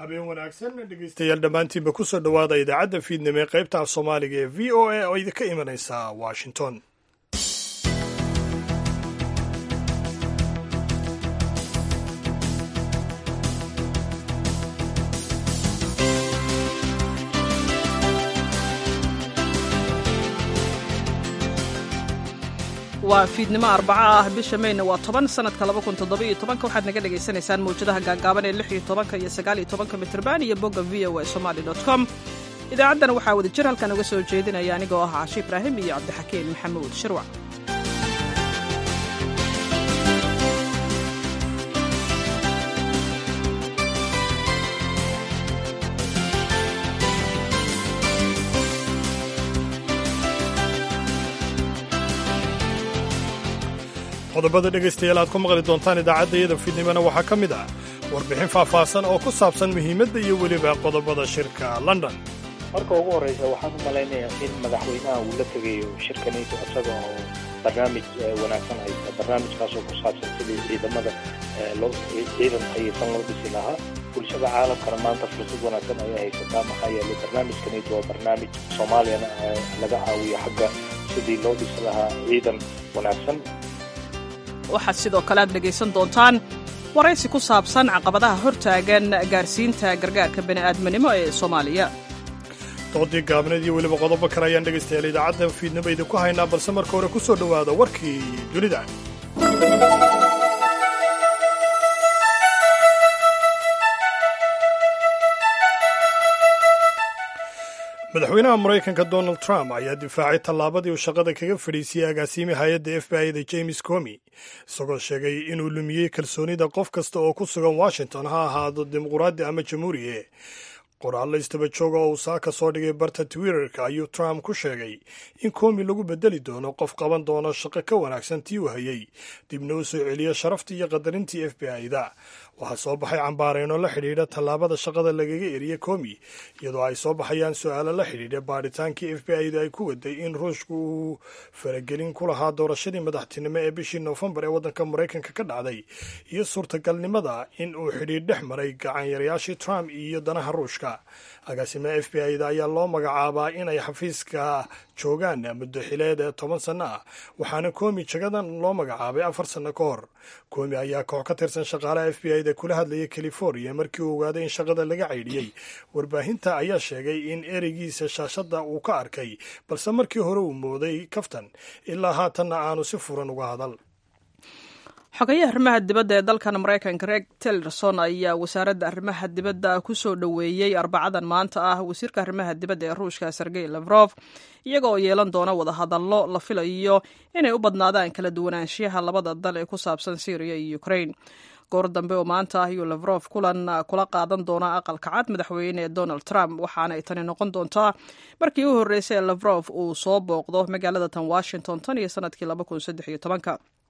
habeen wanaagsan dhegeystayaal dhammaantiinba kusoo dhowaada idaacadda fiidnimo ee qaybta af soomaaliga ee v o a oo idinka imanaysa washington waa fiidnimo arbaco ah bisha mayna waa toban sanadka labakuntodobayotobanka waxaad naga dhagaysanaysaan mawjadaha gaagaaban ee lix iyo tobanka iyo sagaal iyo tobanka mitrban iyo bogga v o a somali dot com idaacaddana waxaa wada jir halkan uga soo jeedinaya anigoo ah cashi ibraahim iyo cabdixakiin maxamuud shirwac qodobada dhegaystayaal aad ku maqli doontaan idaacaddayada fiidnimona waxaa ka mid ah warbixin faahfaahsan oo ku saabsan muhiimadda iyo weliba qodobada shirka london marka ugu horreysa waxaan u malaynayaa in madaxweynaha uu la tegayo shirka nato isaga oo barnaamij wanaagsan haysta barnaamijkaasoo ku saabsan sidii ciidamada ciidan hayeysan loo dhisi lahaa bulshada caalamkana maanta fursad wanaagsan ayay haysataa maxaa yeelay barnaamijka nato waa barnaamij soomaaliyana laga caawiyo xagga sidii loo dhisi lahaa ciidan wanaagsan waxaad sidoo kale aad dhegaysan doontaan waraysi ku saabsan caqabadaha hortaagan gaarsiinta gargaarka bani'aadminimo ee soomaaliya doodii gaabneed iyo weliba qodobo kale ayaan dhegaystayaal idaacadda fiidnimo idinku haynaa balse marka hore ku soo dhowaada warkii dunida madaxweynaha maraykanka donald trump ayaa difaacay tallaabadii uu shaqada kaga fadhiisiyey agaasiimi hay-adda f b i da james comi isagoo sheegay inuu lumiyey kalsoonida qof kasta oo ku sugan washington ha ahaado dimuquraadi ama jamhuuriye qoraallo istaba jooga oo uu saaka soo dhigay barta twitterka ayuu trump ku sheegay in komi lagu bedeli doono qof qaban doono shaqo ka wanaagsan tii uu hayey dibna u soo celiya sharaftii iyo qadarintii f b i da waxaa soo baxay cambaareyno la xidhiidha tallaabada shaqada lagaga eriye komi iyadoo ay soo baxayaan su-aalo la xidhiidha baadhitaankii f b i da ay ku waday in ruushku uu faragelin ku lahaa doorashadii madaxtinimo ee bishii noofembar ee waddanka maraykanka ka dhacday iyo suurtagalnimada in uu xidhiidh dhex maray gacanyarayaashii trump iyo danaha ruushka agaasimaha f b i da ayaa loo magacaabaa inay xafiiska joogaan muddo xileed ee toban sanno ah waxaana komi jagadan loo magacaabay afar sanno ka hor komi ayaa koox ka tirsan shaqaalaha f b i da kula hadlayay california markii uu ogaaday in shaqada laga caydhiyey warbaahinta ayaa sheegay in ereygiisa shaashadda uu ka arkay balse markii hore uu mooday kaftan ilaa haatanna aanu si furan uga hadal xogayaha arrimaha dibadda ee dalkan maraykanka reg tillerson ayaa wasaaradda arrimaha dibadda ku soo dhoweeyey arbacadan maanta ah wasiirka arrimaha dibadda ee ruushka sergey lafrof iyaga oo yeelan doona wadahadallo la filayo inay u badnaadaan kala duwanaanshiyaha labada dal ee ku saabsan syriya iyo ukraine goor dambe oo maanta ah ayuu lafrof kulan kula qaadan doonaa aqalka cad madaxweyne donald trump waxaana ay tani noqon doontaa markii u horreysay ee lafrof uu soo booqdo magaalada tan washington tan iyo sanadkii labakunsaddexyotobanka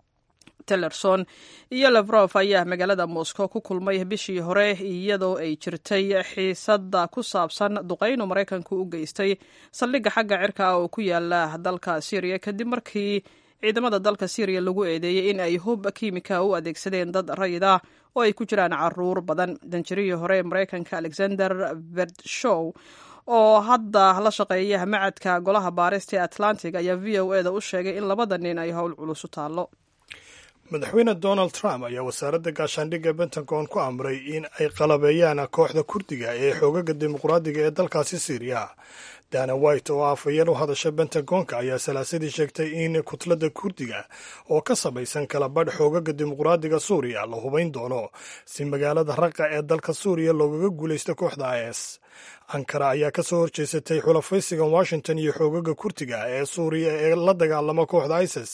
tillerson iyo lafrof ayaa magaalada moscow ku kulmay bishii hore iyadoo ay jirtay xiisadda ku saabsan duqaynu maraykanku u geystay saldhigga xagga cirka ah oo ku yaala dalka syriya kadib markii ciidamada dalka syriya lagu eedeeyey in ay hub kiimika u adeegsadeen dad rayid ah oo ay ku jiraan caruur badan danjirihii hore ee maraykanka alexander verdshow oo hadda la shaqeeya macadka golaha baarista ee atlantic ayaa v o eda u sheegay in labada nin ay howl culus u taallo madaxweyne donald trump ayaa wasaaradda gaashaandhigga pentagon ku amray in ay qalabeeyaan kooxda kurdiga ee xoogaga dimuqraadiga ee dalkaasi syriya dana white oo afhayeen u hadasha pentagonka ayaa salaasadii sheegtay in kutladda kurdiga oo ka samaysan kala badh xoogaga dimuqraadiga suuriya la hubayn doono si magaalada raqa ee dalka suuriya loogaga guulaysto kooxda is ankara ayaa ka soo horjeesatay xulafaysigan washington iyo xoogaga kurdiga ee suuriya ee la dagaalama kooxda isis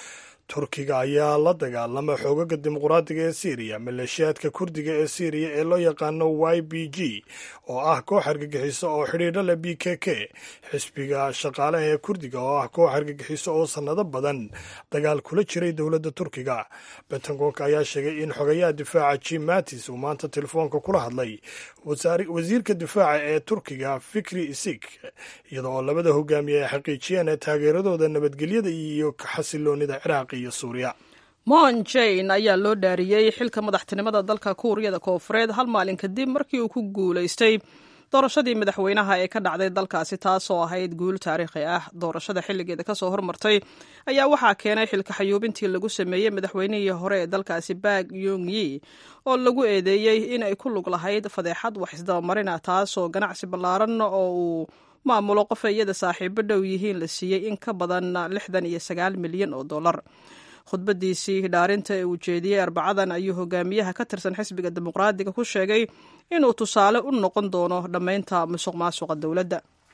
turkiga ayaa la dagaalama xoogaga dimuqraadiga ee syriya maleeshiyaadka kurdiga ee syriya ee loo yaqaano y b g oo ah koox argagixiso oo xidhiidho leh b k k xisbiga shaqaalaha ee kurdiga oo ah koox argagixiso oo sannado badan dagaal kula jiray dowladda turkiga bentagonka ayaa sheegay in xogayaha difaaca jim mattis uu maanta telefoonka kula hadlay wasiirka difaaca ee turkiga fikri isik iyada oo labada hogaamiye ay xaqiijiyeen taageeradooda nabadgelyada iyo xasiloonida ciraaq iyo suuriya mon jane ayaa loo dhaariyey xilka madaxtinimada dalka kuuriyada koofureed hal maalin kadib markii uu ku guulaystay doorashadii madaxweynaha ee ka dhacday dalkaasi taasoo ahayd guul taariikhi ah doorashada xilligeeda kasoo hormartay ayaa waxaa keenay xilka xayuubintii lagu sameeyey madaxweynihii hore ee dalkaasi bak yung yi oo lagu eedeeyey in ay ku lug lahayd fadeexad wax isdabamarina taasoo ganacsi ballaaran oo uu maamulo qof ay iyada saaxiibo dhow yihiin la siiyey in ka badan lixdan iyo sagaal milyan oo dollar khudbadiisii dhaarinta ee uu jeediyey arbacadan ayuu hogaamiyaha ka tirsan xisbiga dimuqraadiga ku sheegay inuu tusaale u noqon doono dhammaynta musuq maasuqa dowladda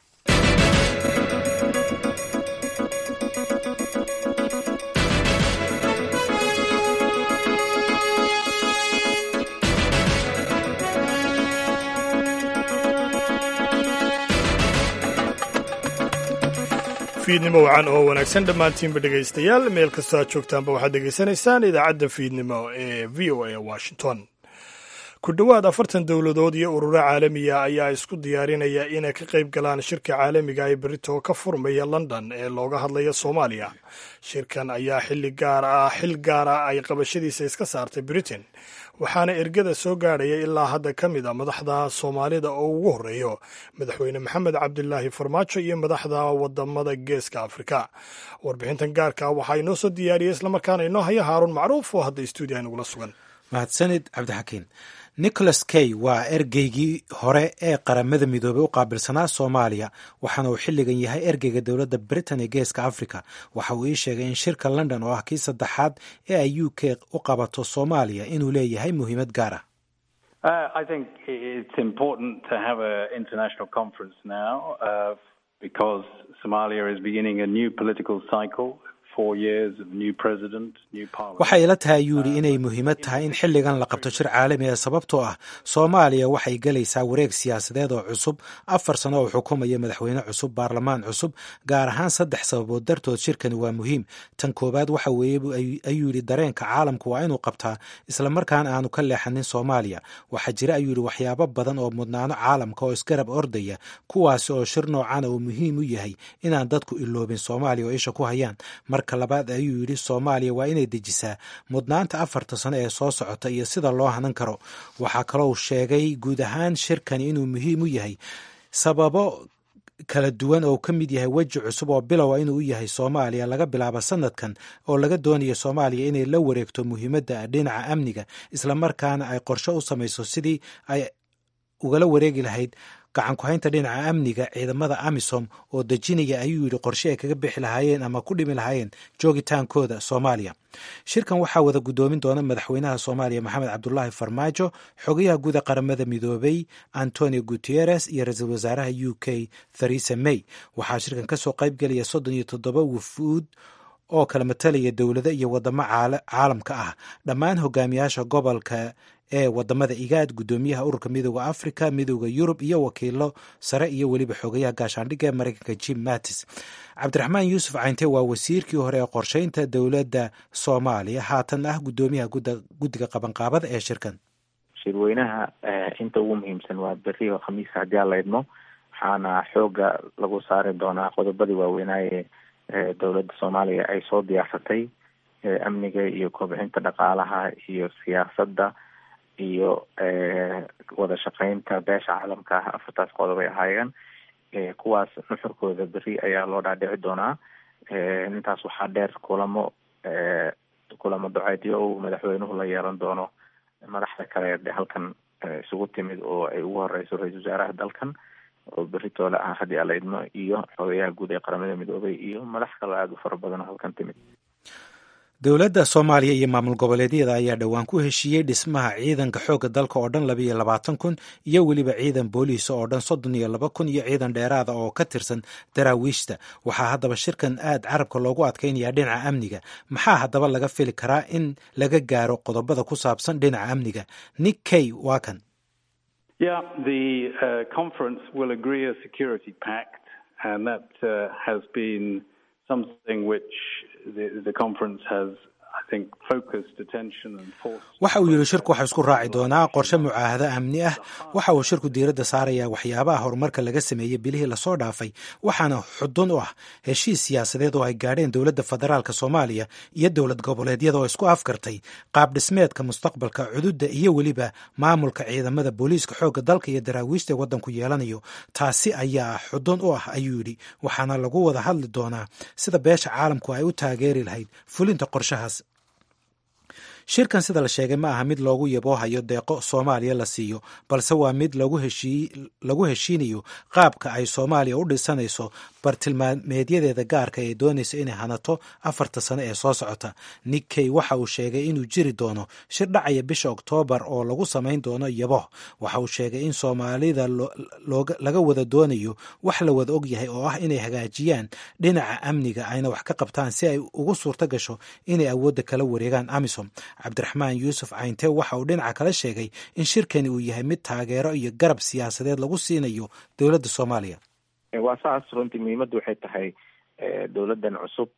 fiidnimo wacan oo wanaagsan dhammaantiinba dhegaystayaal meel kastoo aad joogtaanba waxaad dhegaysanaysaan idaacadda fiidnimo ee v o a washington ku dhowaad afartan dowladood iyo ururo caalamiya ayaa isku diyaarinaya inay ka qayb galaan shirka caalamiga ee berito ka furmaya london ee looga hadlaya soomaaliya shirkan ayaa xilli gaar ah xil gaara ay qabashadiisa iska saartay britain waxaana ergada soo gaadhaya ilaa hadda ka mid a madaxda soomaalida oo ugu horreeyo madaxweyne maxamed cabdilaahi farmaajo iyo madaxda wadamada geeska afrika warbixintan gaarka waxaa inoo soo diyaariyey islamarkaana inoo haya haaruun macruuf oo hadda stuudiyaha nagula sugan mahadsanid cabdixakiin nicholas kay waa ergeygii hore ee qaramada midoobey u qaabilsanaa soomaaliya waxaana uu xilligan yahay ergeyga dowladda britain ee geeska africa waxa uu ii sheegay in shirka london oo ah kii saddexaad ee ay u k u qabato soomaaliya inuu leeyahay muhiimad gaar ah waxay ila tahay ayuu yidhi inay muhiimad tahay in xilligan la qabto shir caalami ah sababtoo ah soomaaliya waxay gelaysaa wareeg siyaasadeed oo cusub afar sano oo xukumaya madaxweyne cusub baarlamaan cusub gaar ahaan saddex sababood dartood shirkani waa muhiim tan koowaad waxa weeye ayuu yidhi dareenka caalamku waa inuu qabtaa islamarkaana aanu ka leexanin soomaaliya waxaa jira ayuu yidhi waxyaabo badan oo mudnaano caalamka oo isgarab ordaya kuwaasi oo shir noocana uu muhiim u yahay inaan dadku iloobin soomaaliya oo isha ku hayaan marka labaad ayuu yidhi soomaaliya waa inay dejisaa mudnaanta afarta sano ee soo socota iyo sida loo hanan karo waxaa kaloo sheegay guud ahaan shirkani inuu muhiim u yahay sababo kala duwan oo ka mid yahay weji cusub oo bilowa inuu u yahay soomaaliya laga bilaabo sanadkan oo laga doonayo soomaaliya inay la wareegto muhiimadda dhinaca amniga islamarkaana ay qorshe u samayso sidii ay ugala wareegi lahayd gacan ku-haynta dhinaca amniga ciidamada amisom oo dejinaya ayuu yidhi qorshe ay kaga bixi lahaayeen ama ku dhimi lahaayeen joogitaankooda soomaaliya shirkan waxaa wada guddoomin doona madaxweynaha soomaaliya maxamed cabdulaahi farmaajo xogayaha guuda qaramada midoobay antonio guteres iyo ra-iisul wasaaraha u k theresa may waxaa shirkan kasoo qaybgelaya soddon iyo toddoba wufuud oo kala matalaya dowlado iyo wadamo caalamka ah dhammaan hogaamiyaasha gobolka ee wadamada igaad guddoomiyaha ururka midooda africa midooda yurub iyo wakiilo sare iyo weliba xogayaha gaashaandhigga ee mareykanka jim mattis cabdiraxmaan yuusuf cayntee waa wasiirkii hore ee qorsheynta dowladda soomaaliya haatan ah guddoomiyaha guddiga qabanqaabada ee shirkan shirweynaha inta ugu muhiimsan waa beri oo khamiis haddii aan la idmo waxaana xooga lagu saari doonaa qodobadii waaweynaaye dowladda soomaaliya ay soo diyaarsatay amniga iyo kobcinta dhaqaalaha iyo siyaasadda iyo wada shaqeynta beesha caalamka ah afartaas qodob ay ahaayeen kuwaas nuxurkooda beri ayaa loo dhaadhici doonaa intaas waxaa dheer kulamo kulamo duceedyo uu madaxweynuhu la yeelan doono madaxda kale de halkan isugu timid oo ay ugu horeyso ra-isul wasaaraha dalkan oo beri toole ah haddii ala idmo iyo xogayaha guud ee qaramada midoobay iyo madax kaloo aada u fara badan oo halkan timid dowladda soomaaliya iyo maamul goboleedyada ayaa dhowaan ku heshiiyey dhismaha ciidanka xoogga dalka oo dhan labayo labaatan kun iyo weliba ciidan booliisa oo dhan soddon iyo laba kun iyo ciidan dheeraada oo ka tirsan daraawiishta waxaa haddaba shirkan aad carabka loogu adkaynaya dhinaca amniga maxaa haddaba laga fili karaa in laga gaaro qodobada ku saabsan dhinaca amniga nick kay waa kan Yeah, the uh, conference will agree a security pact, and that uh, has been something which the, the conference has waxa uu yidhi shirku waxaa isku raaci doonaa qorshe mucaahado amni ah waxa uu shirku diiradda saarayaa waxyaabaha horumarka laga sameeyey bilihii lasoo dhaafay waxaana xudun u ah heshiis siyaasadeed oo ay gaadheen dowladda federaalk soomaaliya iyo dowlad goboleedyada oo isku afgartay qaab dhismeedka mustaqbalka cududda iyo weliba maamulka ciidamada booliiska xoogga dalka iyo daraawiishta ee waddanku yeelanayo taasi ayaa xudun u ah ayuu yidhi waxaana lagu wada hadli doonaa sida beesha caalamku ay u taageeri lahayd fulinta qorshahaas shirkan sida la sheegay ma aha mid loogu yaboohayo deeqo soomaaliya la siiyo balse waa mid lagu heshiinayo qaabka ay soomaaliya u dhisanayso bartilmaameedyadeeda gaarka ee doonaysa inay hanato afarta sano ee soo socota nikkey waxa uu sheegay inuu jiri doono shir dhacaya bisha oktoobar oo lagu samayn doono yaboh waxa uu sheegay in soomaalida laga wada doonayo wax la wada og yahay oo ah inay hagaajiyaan dhinaca amniga ayna wax ka qabtaan si ay ugu suurto gasho inay awoodda kala wareegaan amisom cabdiraxmaan yuusuf cayntee waxa uu dhinaca kale sheegay in shirkani uu yahay mid taageero iyo garab siyaasadeed lagu siinayo dowladda soomaaliya waa saas runtii muhiimaddu waxay tahay dowladdan cusub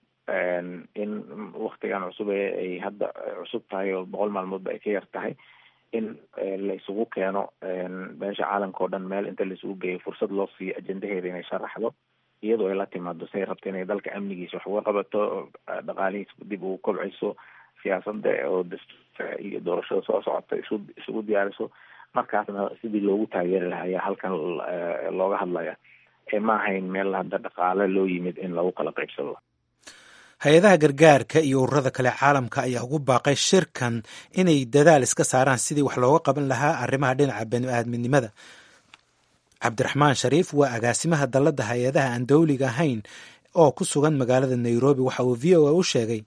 in waktigan cusub ee ay hadda cusub tahay oo boqol maalmoodba ay ka yar tahay in la isugu keeno beesha caalamka oo dhan meel inta la isugu geeyo fursad loo siiyo ajendaheeda inay sharaxdo iyadoo ay la timaado say rabto inay dalka amnigiisa wax uga qabato dhaqaalihiisa dib ugu kobciso siyaasada oo dastuurka iyo doorashada soo socota isu isugu diyaariso markaasna sidii loogu taageeri lahaa ayaa halkan looga hadlaya ma ahayn meel hadda dhaqaale loo yimid in lagu kala qaybsado hay-adaha gargaarka iyo ururada kale caalamka ayaa ugu baaqay shirkan inay dadaal iska saaraan sidii wax looga qaban lahaa arrimaha dhinaca bani-aadminimada cabdiraxmaan shariif waa agaasimaha dalladda hay-adaha aan dowliga ahayn oo ku sugan magaalada nairobi waxa uu v o a u sheegay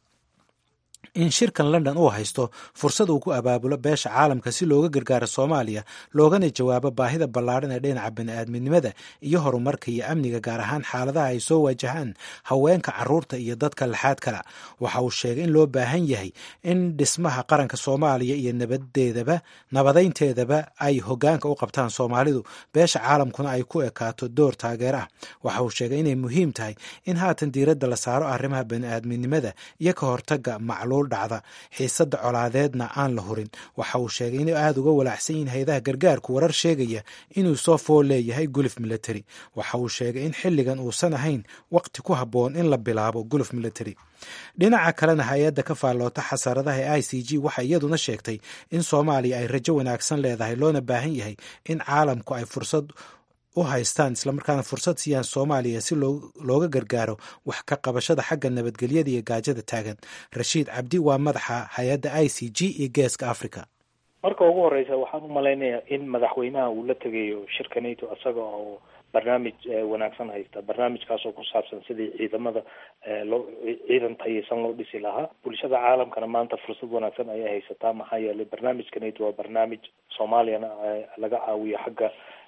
in shirkan london uu haysto fursad uu ku abaabulo beesha caalamka si looga gargaaro soomaaliya loogana jawaabo baahida ballaadhan ee dhinaca bani-aadminimada iyo horumarka iyo amniga gaar ahaan xaaladaha ay soo waajahaan haweenka caruurta iyo dadka laxaad kala waxa uu sheegay in loo baahan yahay in dhismaha qaranka soomaaliya iyo nabadeedaba nabadeynteedaba ay hogaanka u qabtaan soomaalidu beesha caalamkuna ay ku ekaato door taageer ah waxa uu sheegay inay muhiim tahay in haatan diiradda la saaro arrimaha bani-aadminimada iyo ka hortaga macluul dhacda xiisada colaadeedna aan la hurin waxa uu sheegay inay aada uga walaacsan yihiin hay-adaha gargaarku warar sheegaya inuu soo fool leeyahay guluf military waxa uu sheegay in xilligan uusan ahayn waqti ku habboon in la bilaabo guluf military dhinaca kalena hay-adda ka faalloota xasaradaha ee i c g waxay iyaduna sheegtay in soomaaliya ay rajo wanaagsan leedahay loona baahan yahay in caalamku ay fursad u haystaan islamarkaana fursad siiyaan soomaaliya si looga gargaaro wax ka qabashada xagga nabadgelyada iyo gaajada taagan rashiid cabdi waa madaxa hay-adda i c g iyo geeska africa marka ugu horeysa waxaan u malaynayaa in madaxweynaha uu la tegayo shirka nato isaga oo barnaamij wanaagsan haysta barnaamijkaasoo ku saabsan sidii ciidamada loo ciidan tayeysan loo dhisi lahaa bulshada caalamkana maanta fursad wanaagsan ayay haysataa maxaa yeelay barnaamijka nato waa barnaamij soomaaliyana laga caawiyo xagga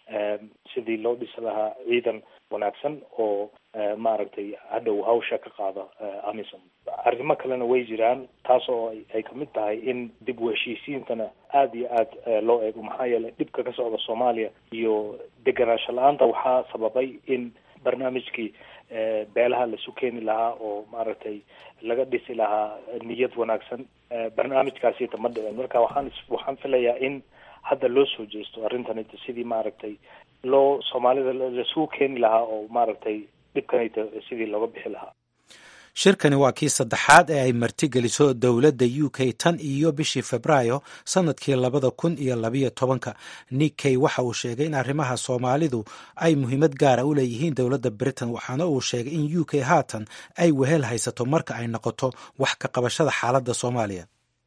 sidii loo dhisi lahaa ciidan wanaagsan oo maaragtay hadhow hawsha ka qaada amisom arrimo kalena way jiraan taas oo ay kamid tahay in dib u heshiisiintana aada iyo aada loo eego maxaa yeelay dhibka ka socda soomaaliya iyo deganaansho la-aanta waxaa sababay in barnaamijkii beelaha laisu keeni lahaa oo maaragtay laga dhisi lahaa niyad wanaagsan barnaamijkaasita ma dhicin marka waxaan waxaan filayaa in hadda loo soo jeesto arrintanita sidii maaragtay loo soomaalida laisugu keeni lahaa oo maaragtay dhibkanayta sidii looga bixi lahaa shirkani waa kii saddexaad ee ay martigeliso dowladda u k tan iyo bishii febraayo sanadkii labada kun iyo labayo tobanka nikkey waxa uu sheegay in arrimaha soomaalidu ay muhiimad gaara u leeyihiin dowladda britain waxaana uu sheegay in u k haatan ay wehel haysato marka ay noqoto wax ka qabashada xaaladda soomaaliya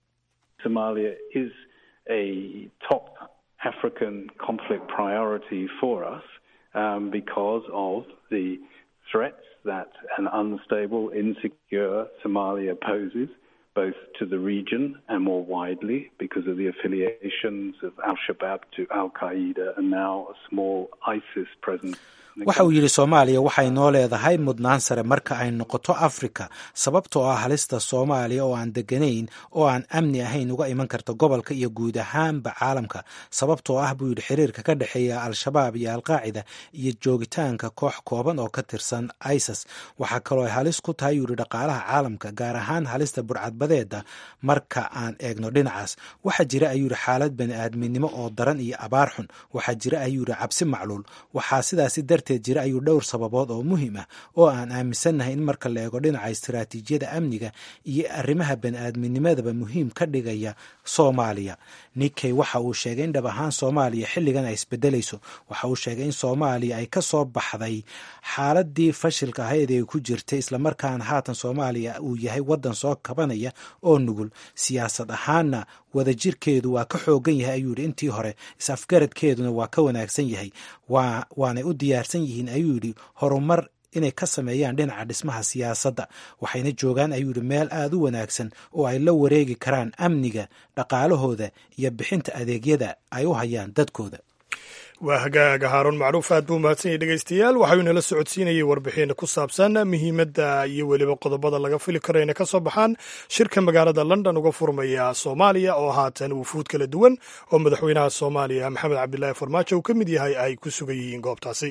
a top African conflict priority for us um, because of the threats that an unstable, insecure Somalia poses, both to the region and more widely because of the affiliations of Al Shabaab to Al Qaeda and now a small ISIS presence. waxa uu yidhi soomaaliya waxay noo leedahay mudnaan sare marka ay noqoto afrika sababtoo ah halista soomaaliya oo aan deganayn oo aan amni ahayn uga iman karta gobolka iyo guud ahaanba caalamka sababtoo ah buu yidhi xiriirka ka dhexeeya al-shabaab iyo alqaacida iyo joogitaanka koox kooban oo ka tirsan isis waxaa kaloo ay halis ku tahay yuu yidhi dhaqaalaha caalamka gaar ahaan halista burcadbadeeda marka aan eegno dhinacaas waxaa jira ayuu yidhi xaalad bani-aadminimo oo daran iyo abaar xun waxaa jira ayuu yidhi cabsi macluul waxaa sidaasi darteed jira ayuu dhowr sababood oo muhiim ah oo aan aaminsannahay in marka la eego dhinaca istiraatiijiyada amniga iyo arrimaha bani-aadminimadaba muhiim ka dhigaya soomaaliya nikkey waxa uu sheegay in dhab ahaan soomaaliya xilligan ay isbedelayso waxa uu sheegay in soomaaliya ay ka soo baxday xaaladii fashilka ahayd ee ku jirtay islamarkaana haatan soomaaliya uu yahay waddan soo kabanaya oo nugul siyaasad ahaanna wadajirkeedu waa ka xoogan yahay ayuu yidhi intii hore is-afgaradkeeduna waa ka wanaagsan yahay waanay u diyaarsan yihiin ayuu yidhi horumar inay ka sameeyaan dhinaca dhismaha siyaasadda waxayna joogaan ayuu yidhi meel aada u wanaagsan oo ay la wareegi karaan amniga dhaqaalahooda iyo bixinta adeegyada ay u hayaan dadkooda waa hagaaga haaruun macruuf aad buu mahadsan yahy dhegeystayaal waxauu inala socodsiinayay warbixin ku saabsan muhiimadda iyo weliba qodobada laga fili karo inay ka soo baxaan shirka magaalada london uga furmaya soomaaliya oo haatan wufuud kala duwan oo madaxweynaha soomaaliya maxamed cabdilaahi farmaajo uu ka mid yahay ay ku sugan yihiin goobtaasi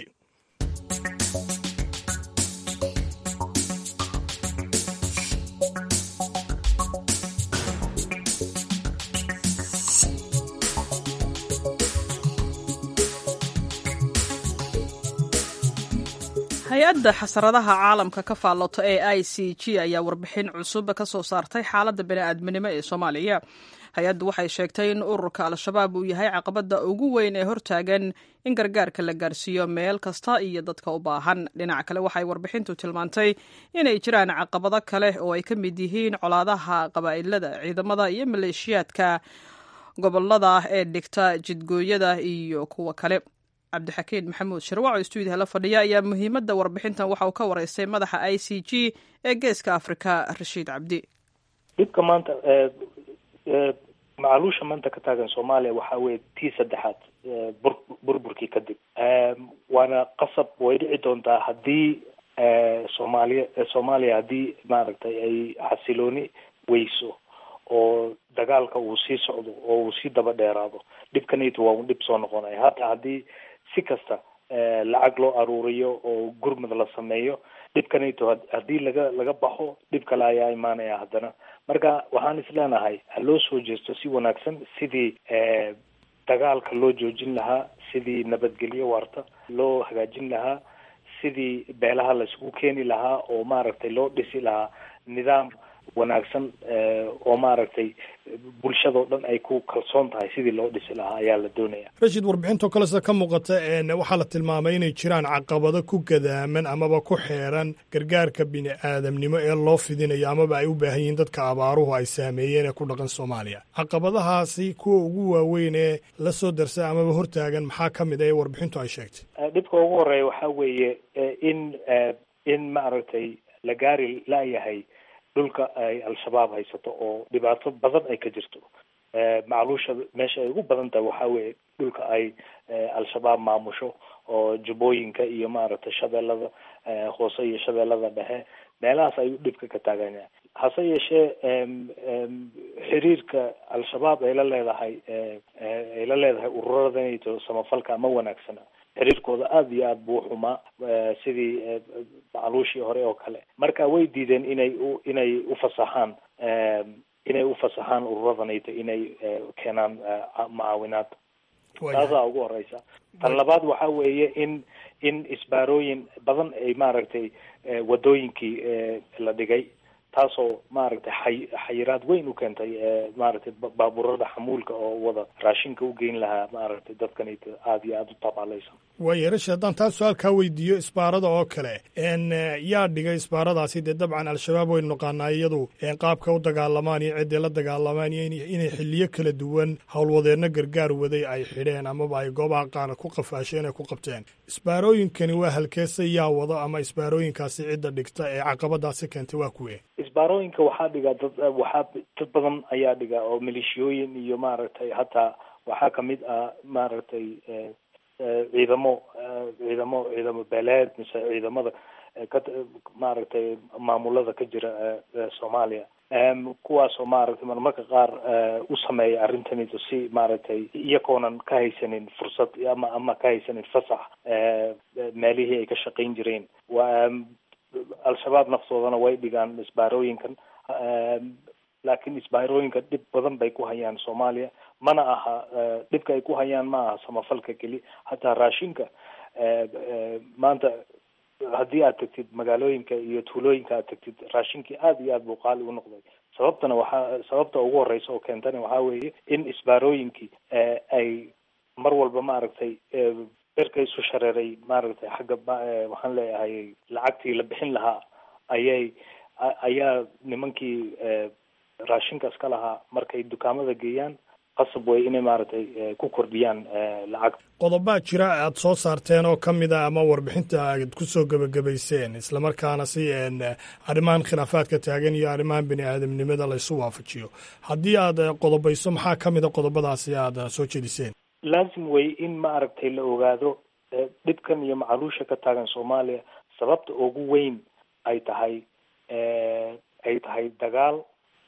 hay-adda xasaradaha caalamka ka faallota ee i c g ayaa warbixin cusub ka soo saartay xaaladda bani'aadminimo ee soomaaliya hay-addu waxay sheegtay in ururka al-shabaab uu yahay caqabadda ugu weyn ee hortaagan in gargaarka la gaarsiiyo meel kasta iyo dadka u baahan dhinaca kale waxay warbixintu tilmaantay inay jiraan caqabado kale oo ay ka mid yihiin colaadaha qabaa'ilada ciidamada iyo maleeshiyaadka gobolada ee dhigta jidgooyada iyo kuwa kale cabdixakiin maxamuud sharwac oo stuudiyaha la fadhiya ayaa muhiimadda warbixintan waxa uu ka wareystay madaxa i c g ee geeska afrika rashiid cabdi dhibka maanta macaluusha maanta ka taagan soomaaliya waxaa weye tii saddexaad bur burburkii kadib waana qasab way dhici doontaa haddii soomaaliya soomaaliya haddii maaragtay ay xasilooni weyso oo dagaalka uu sii socdo oo uu sii daba dheeraado dhibkanayto waa un dhib soo noqonaya hata haddii si kasta lacag loo aruuriyo oo gurmud la sameeyo dhibkanayto haddii laga laga baxo dhib kale ayaa imaanaya haddana marka waxaan isleenahay ha loo soo jeesto si wanaagsan sidii dagaalka loo joojin lahaa sidii nabadgelyo waarta loo hagaajin lahaa sidii beelaha laisugu keeni lahaa oo maaragtay loo dhisi lahaa nidaam wanaagsan oo maaragtay bulshadao dhan ay ku kalsoon tahay sidii loo dhisi lahaa ayaa la doonaya rashid warbixintoo kale sida ka muuqata waxaa la tilmaamay inay jiraan caqabado ku gadaaman amaba ku xeeran gargaarka bini aadamnimo ee loo fidinayo amaba ay u baahan yihiin dadka abaaruhu ay saameeyeen ee ku dhaqan soomaaliya caqabadahaasi kuwa ugu waaweyn ee la soo darsa amaba hortaagan maxaa ka mid a ee warbixintu ay sheegtay dhibka ugu horeeya waxaa weeye in in maaragtay la gaari laayahay dhulka ay al-shabaab haysato oo dhibaato badan ay ka jirto macluusha meesha ay ugu badan tahay waxaa weeye dhulka ay al-shabaab maamusho oo jubbooyinka iyo maaragtay shabeellada hoose iyo shabeellada dhexe meelahaas ayuu dhibka ka taaganyahay hase yeeshee xiriirka al-shabaab ay la leedahay ay la leedahay ururadanayto samafalka ama wanaagsana xiriirkooda aada iyo aada buu xumaa sidii macluushii hore oo kale marka way diideen inay u inay ufasaxaan inay ufasaxaan ururadanayto inay keenaan mucaawinaad taasaa ugu horeysa tan labaad waxa weeye in in isbaarooyin badan ay maaragtay wadooyinkii la dhigay taasoo maaragtay xay xayiraad weyn u keentay maaragtay baabuurada xamuulka oo wada raashinka u geyn lahaa maaragtay dadkanayto aada iyo aada u tabaalaysan waaya rashi haddaan taa su-aal kaa weydiiyo isbaarada oo kale n yaa dhigay isbaaradaasi dee dabcan al-shabaab waynu naqaanaa iyadu qaabka u dagaalamaan iyo ciddii la dagaalamaan iyo inay xiliyo kala duwan howlwadeenno gargaar waday ay xidheen amaba ay goobaha qaar ku qafaasheen ay ku qabteen isbaarooyinkani waa halkeese yaa wado ama isbaarooyinkaasi cidda dhigta ee caqabadaasi keentay waa kuwe isbaarooyinka waxaa dhiga dad waxaa dad badan ayaa dhiga oo maleeshiyooyin iyo maaragtay hataa waxaa kamid ah maaragtay ciidamo ciidamo ciidamo beeleed mise ciidamada ka maaragtay maamulada ka jira soomaaliya kuwaasoo maaragtay marmarka qaar u sameeya arrintanito si maaragtay iyakoonan ka haysanin fursad ama ama ka haysanin fasax meelihii ay ka shaqayn jireen wa al-shabaab naftoodana way dhigaan isbaarooyinkan laakiin isbaarooyinka dhib badan bay ku hayaan soomaaliya mana aha dhibka ay ku hayaan ma aha samafalka keli hataa raashinka maanta haddii aad tagtid magaalooyinka iyo tuulooyinka aad tagtid raashinkii aada iyo aad buu qaali u noqday sababtana waxaa sababta ugu horeysa oo keentana waxaa weeye in isbaarooyinkii ay mar walba maaragtay berka isu shareeray maaragtay xagga waxaan leeyahay lacagtii la bixin lahaa ayay ayaa nimankii raashinkaas ka lahaa markay dukaamada geeyaan qasab way inay maaragtay ku kordhiyaan lacag qodobaa jira aad soo saarteen oo ka mid a ama warbixinta aad ku soo gebagabayseen islamarkaana si arrimahan khilaafaadka taagan iyo arrimahan bini aadamnimada laysu waafajiyo haddii aad qodobayso maxaa ka mid a qodobadaasi aad soo jeediseen laazim way in maaragtay la ogaado dhibkan iyo macaluusha ka taagan soomaaliya sababta ugu weyn ay tahay ay tahay dagaal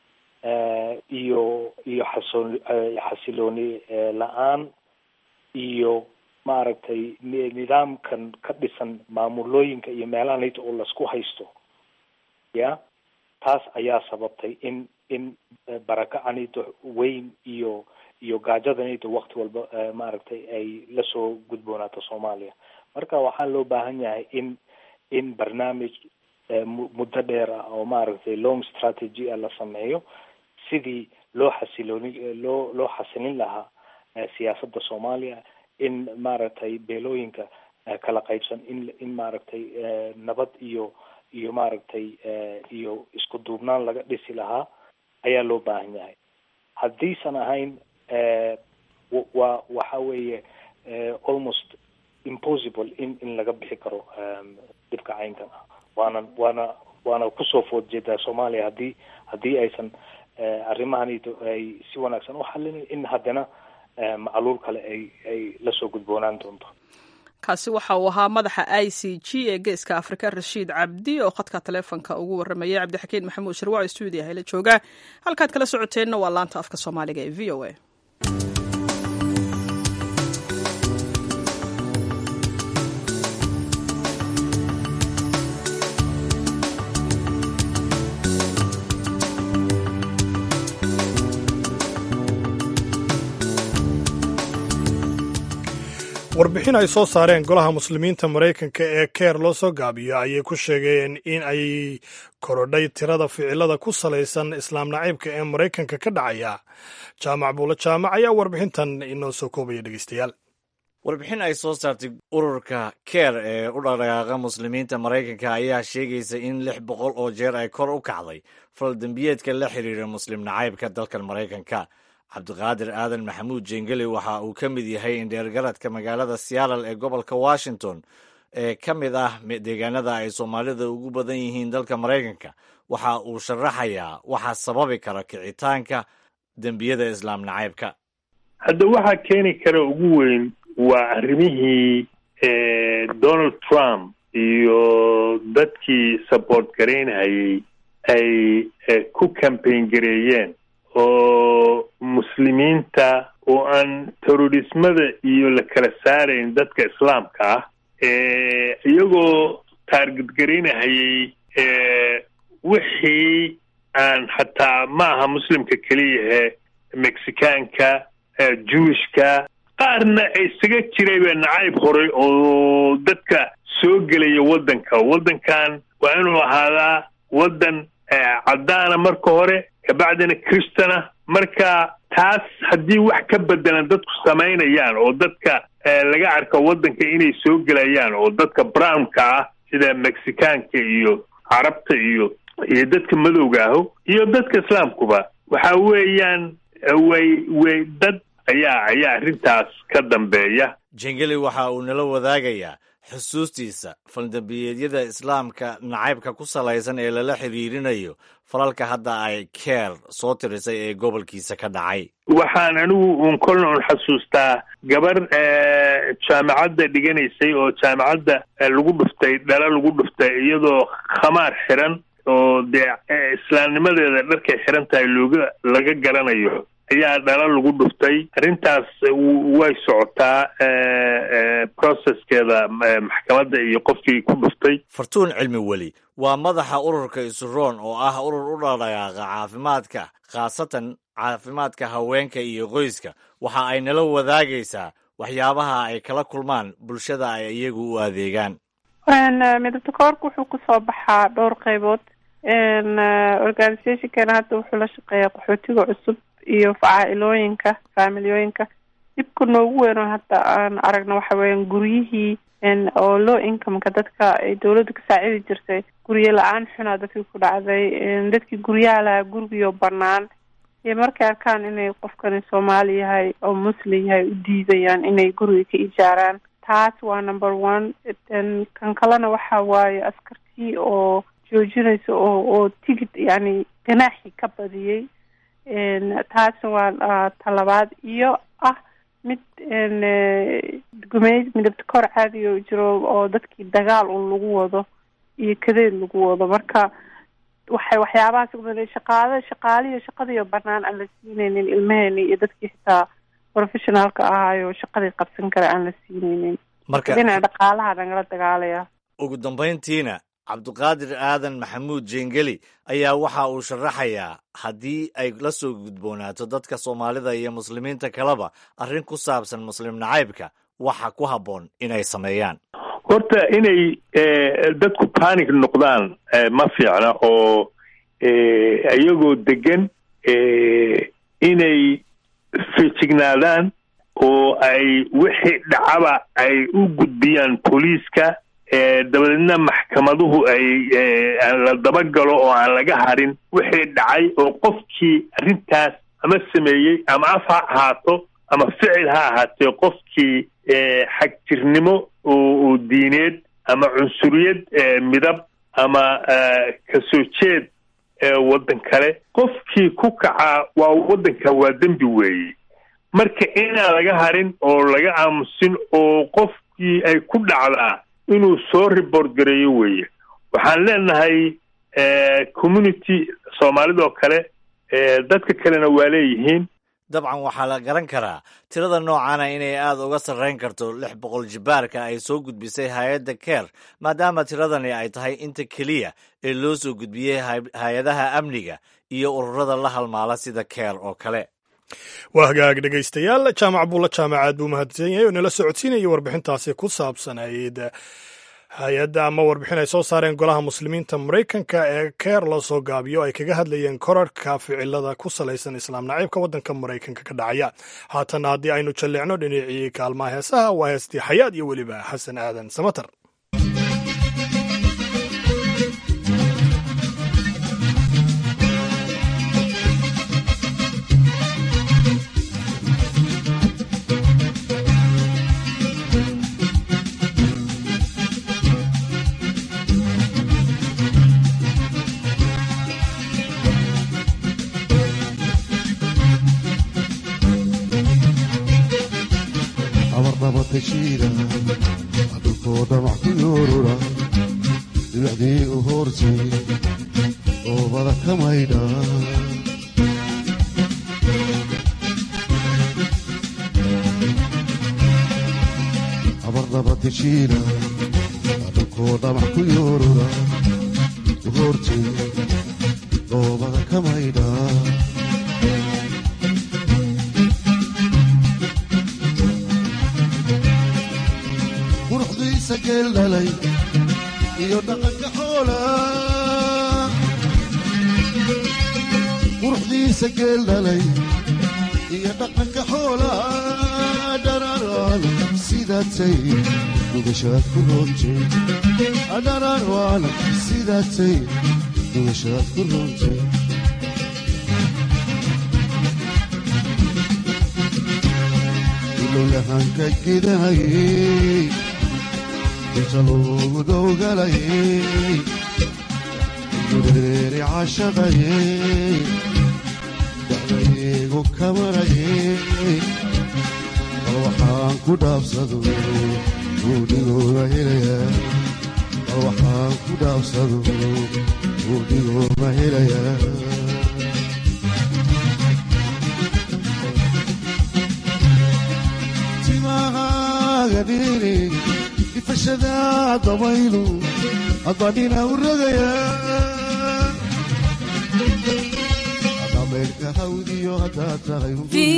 iyo iyo xasoon xasilooni la-aan iyo maaragtay nidaamkan ka dhisan maamulooyinka iyo meelahanayta oo lasku haysto ya taas ayaa sababtay in in barakacanayto weyn iyo iyo gaajadanayto wakti walba maaragtay ay lasoo gudboonaato soomaaliya marka waxaa loo baahan yahay in in barnaamij muddo dheer ah oo maaragtay long strategy a la sameeyo sidii loo xasilooni loo loo xasilin lahaa siyaasadda soomaaliya in maaragtay beelooyinka kala qaybsan in in maaragtay nabad iyo iyo maaragtay iyo isku duubnaan laga dhisi lahaa ayaa loo baahan yahay haddiisan ahayn wa waxa weeye almost impossible in in laga bixi karo dhibka caynkan ah waana waana waana kusoo food jeedaa soomaaliya haddii haddii aysan arrimahanito ay si wanaagsan u xalin in haddana macluul kale ay ay lasoo gudboonaan doonto kaasi waxa uu ahaa madaxa i c g ee geeska afrika rashiid cabdi oo khadka taleefonka ugu warramayay cabdixakiin maxamuud sharwac stuudiya hayla jooga halkaad kala socoteenna waa laanta afka soomaaliga ee v o a warbixin ay soo saareen golaha muslimiinta maraykanka ee keer loo soo gaabiyo ayay ku sheegeen in ay korodhay tirada ficilada ku salaysan islaam naciibka ee maraykanka ka dhacaya jaamac buulo jaamac ayaa warbixintan inoo soo koobaya dhegeystayaal warbixin ay soo saartay ururka keer ee u dhaqdhaqaaqa muslimiinta maraykanka ayaa sheegaysa in lix boqol oo jeer ay kor u kacday faldembiyeedka la xiriira muslim nacaybka dalkan maraykanka cabdiqaadir aadan maxamuud jengeli waxa uu ka mid yahay indheergaradka magaalada seattle ee gobolka washington ee ka mid ah deegaanada ay soomaalida ugu badan yihiin dalka maraykanka waxa uu sharaxayaa waxa sababi kara kicitaanka dembiyada islaam nacaybka hadda waxaa keeni kara ugu weyn waa arrimihii donald trump iyo dadkii support garaynhayay ay ku cambain gareeyeen oo muslimiinta oo aan terrorismada iyo la kala saarayn dadka islaamka ah iyagoo taarget garaynahayay wixii aan xataa ma aha muslimka keliyahe mexicaanka jewishka qaarna isaga jirayba nacayb horay oo dadka soo gelaya waddanka waddankan waa inuu ahaadaa waddan caddaana marka hore kabacdina kristana marka taas haddii wax ka bedelan dadku samaynayaan oo dadka laga arko waddanka inay soo gelayaan oo dadka brownka ah sida mexicaanka iyo carabta iyo iyo dadka madowga aho iyo dadka islaamkuba waxa weeyaan way way dad ayaa ayaa arrintaas ka dambeeya jengeli waxa uu nala wadaagayaa xusuustiisa faldambiyeedyada islaamka nacaybka ku salaysan ee lala xiriirinayo falalka hadda ay keer soo tirisay ee gobolkiisa ka dhacay waxaan anigu un kolna un xasuustaa gabar jaamacadda dhiganaysay oo jaamacadda lagu dhuftay dhala lagu dhuftay iyadoo khamaar xiran oo dee islaamnimadeeda dharkay xiran tahay looga laga garanayo ayaa dhala lagu dhuftay arrintaas way socotaa processkeeda maxkamadda iyo qofkii ku dhuftay fartuun cilmi weli waa madaxa ururka isuroon oo ah urur u dhaqdhaqaaqa caafimaadka khaasatan caafimaadka haweenka iyo qoyska waxa ay nala wadaagaysaa waxyaabaha ay kala kulmaan bulshada ay iyagu u adeegaan midabta koorka wuxuu kusoo baxaa dhowr qaybood organizationkana hadda wuxuu la shaqeeyaa qaxootiga cusub iyo facaa-ilooyinka faamiliyooyinka dhibka noogu weyn oo hadda aan aragno waxa weeyaan guryihii oo low incomeka dadka ay dawladda ka saacidi jirtay guryo la-aan xunaa dadkii ku dhacday dadkii guryaha lahaa gurigiyo banaan iyo markay arkaan inay qofkani soomaali yahay oo muslim yahay u diidayaan inay guriga ka ijaaraan taas waa number one kan kalena waxa waaye askartii oo joojinaysa oo oo tigid yani ganaaxi ka badiyey taasna waa talabaad iyo ah mid gumeyd midabta kor caadi oo jiro oo dadkii dagaal un lagu wado iyo kadeed lagu wado marka waxay waxyaabahaas ubaday shaqaada shaqaalihiyo shaqadiiyo banaan aan la siinaynin ilmeheeni iyo dadkii xitaa professionaalka ahaayo shaqadii qabsan kara aan la siinaynin marka dhinaca dhaqaalaha nagala dagaalaya ugu dambayntiina cabdiqaadir aadan maxamuud jeengeli ayaa waxa uu sharaxayaa haddii ay la soo gudboonaato dadka soomaalida iyo muslimiinta kaleba arrin ku saabsan muslim nacaybka waxa ku habboon inay sameeyaan horta inay dadku panic noqdaan ma fiicna oo iyagoo degan inay fejignaadaan oo ay wixii dhacaba ay u gudbiyaan booliiska dabadeedna maxkamaduhu ay la dabagalo oo aan laga harin wixii dhacay oo qofkii arrintaas ama sameeyey ama af ha ahaato ama ficil ha ahaatee qofkii xagjirnimo oo diineed ama cunsuriyad midab ama kasoo jeed waddan kale qofkii ku kacaa waa waddanka waa dembi weeye marka inaan laga harin oo laga aamusin oo qofkii ay ku dhacdaa inuu soo report gareeyo weeye waxaan leenahay community soomaalidoo kale dadka kalena waa leeyihiin dabcan waxaa la garan karaa tirada noocana inay aada uga sarreyn karto lix boqol jibaarka ay soo gudbisay hay-adda keer maadaama tiradani ay tahay inta keliya ee loo soo gudbiyey hay-adaha amniga iyo ururada la halmaala sida keer oo kale waa hagaag dhegaystayaal jaamac buulla jaamacaad buu mahadsan yahay oo nala socodsiinaya warbixintaasi ku saabsanayd hay-adda ama warbixin ay soo saareen golaha muslimiinta maraykanka ee keer loo soo gaabiyo ay kaga hadlayeen korarhka ficilada ku salaysan islaam naciibka waddanka maraykanka ka dhacaya haatana haddii aynu jalleecno dhinacii kaalmaha heesaha waa heestii xayaad iyo weliba xasan aadan samater abarnabatashiida dhulkooda wax ku yoorura dibacdii u hoortay oobada ka maydha abarnabatashiida dhulkooda wax ku yoorura u hoortay oobada ka maydha quruxdiisa geel dhalay iyo dhaqanka xoola quruxdiisa geel dhalay iyo dhaqanka xoola dhararaan sidaatay dugashaad ku roontay dhararaan sidaatay dugashaad ku roontay ilowyahanka gidahayey inta loogu dowgalayay dureeri cashaqayay dacdaygu kamarayay bal waxaan ku dhaafsado buudhigooda helayaa bal waxaan ku dhaafsado buudhigooda helayaa timahaaga dhiiri ifashada dabaylu adbadhina u rogaya dhameerka hawdiyo haddaad tahay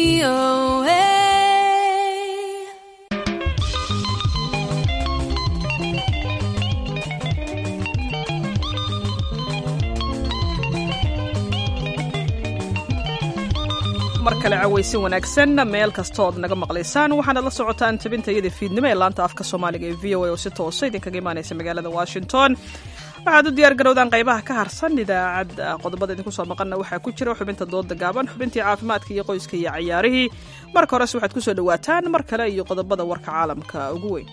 mar kale cawaysin wanaagsan meel kastood naga maqlaysaan waxaanad la socotaan tabintayada fiidnimo ee laanta afka soomaaliga ee v o a oo si toosa idinkaga imaanaysa magaalada washington waxaad u diyaar garowdaan qaybaha ka harsan idaacadda qodobada idinku soo maqanna waxaa ku jira xubinta dooda gaaban xubintii caafimaadka iyo qoyska iyo cayaarihii marka horese waxaad ku soo dhowaataan mar kale iyo qodobada warka caalamka ugu weyn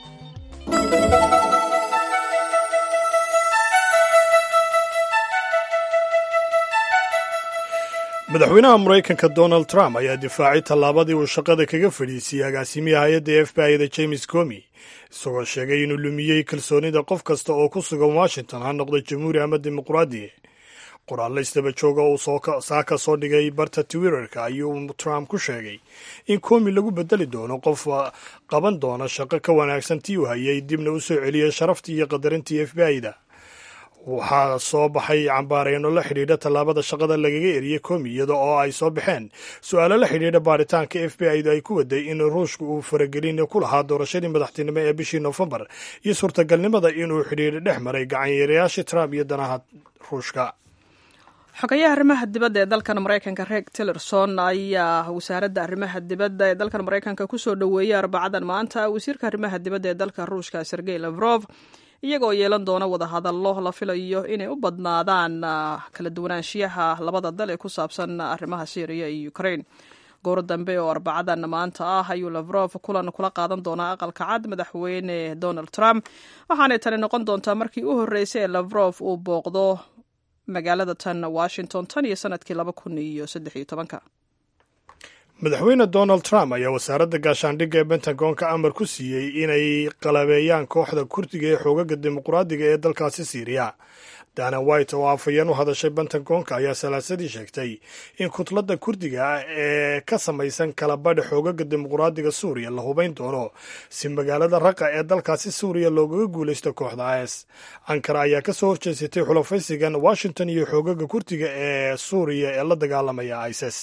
madaxweynaha maraykanka donald trump ayaa difaacay tallaabadii uu shaqada kaga fadhiisiyey agaasimiya hay-adda f b i da james comi isagoo sheegay inuu lumiyey kalsoonida qof kasta oo ku sugan washington ha noqdo jamhuuri ama dimuqraadi qoraallo isdaba jooga uu saaka soo dhigay barta twitterka ayuu trump ku sheegay in komi lagu bedeli doono qof qaban doona shaqo ka wanaagsan tii uu hayay dibna u soo celiyay sharaftii iyo qadarintii f b i da waxaa soo baxay cambaareyno la xidhiidha tallaabada shaqada lagaga eriyey komi iyada oo ay soo baxeen su-aalo la xidhiidha baaritaanka f b i da ay ku waday in ruushka uu faragelin ku lahaa doorashadii madaxtinimo ee bishii noofembar iyo suurtagalnimada inuu xidhiidha dhex maray gacanyaerayaashii trump iyo danaha ruushka xogayaha arrimaha dibadda ee dalkan maraykanka reeg tillerson ayaa wasaaradda arrimaha dibadda ee dalkan maraykanka kusoo dhoweeyey arbacadan maanta wasiirka arrimaha dibadda ee dalka ruushka sergey lavrov iyagoo yeelan doona wadahadallo la filayo inay u badnaadaan kala duwanaanshiyaha labada dal ee ku saabsan arrimaha syriya iyo ukraine goor dambe oo arbacadan maanta ah ayuu lavrov kulan kula qaadan doonaa aqalka cad madaxweyne donald trump waxaanay tani noqon doontaa markii u horreysay ee lavrov uu booqdo magaalada tan washington tan iyo sanadkii laba kun iyo saddex iyo tobanka madaxweyne donald trump ayaa wasaaradda gaashaandhigga ee bentagonka amar ku siiyey inay qalabeeyaan kooxda kurdiga ee xoogaga dimuqraadiga ee dalkaasi siiriya dana white oo afhayeen u hadashay bentagonka ayaa salaasadii sheegtay in kutladda kurdiga ah ee ka samaysan kalabadha xoogaga dimuqraadiga suuriya la hubayn doono si magaalada raqa ee dalkaasi suuriya loogaga guulaysto kooxda is ankara ayaa kasoo horjeesatay xulafaysigan washington iyo xoogaga kurdiga ee suuriya ee la dagaalamaya isis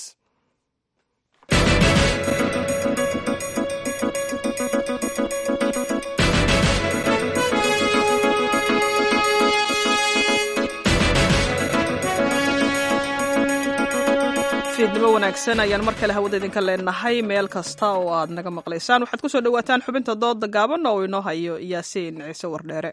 fiidnimo wanaagsan ayaan mar kale hawada idinka leenahay meel kasta oo aad naga maqlaysaan waxaad ku soo dhowaataan xubinta dooda gaaban oo inoo hayo yaasiin ciise wardheere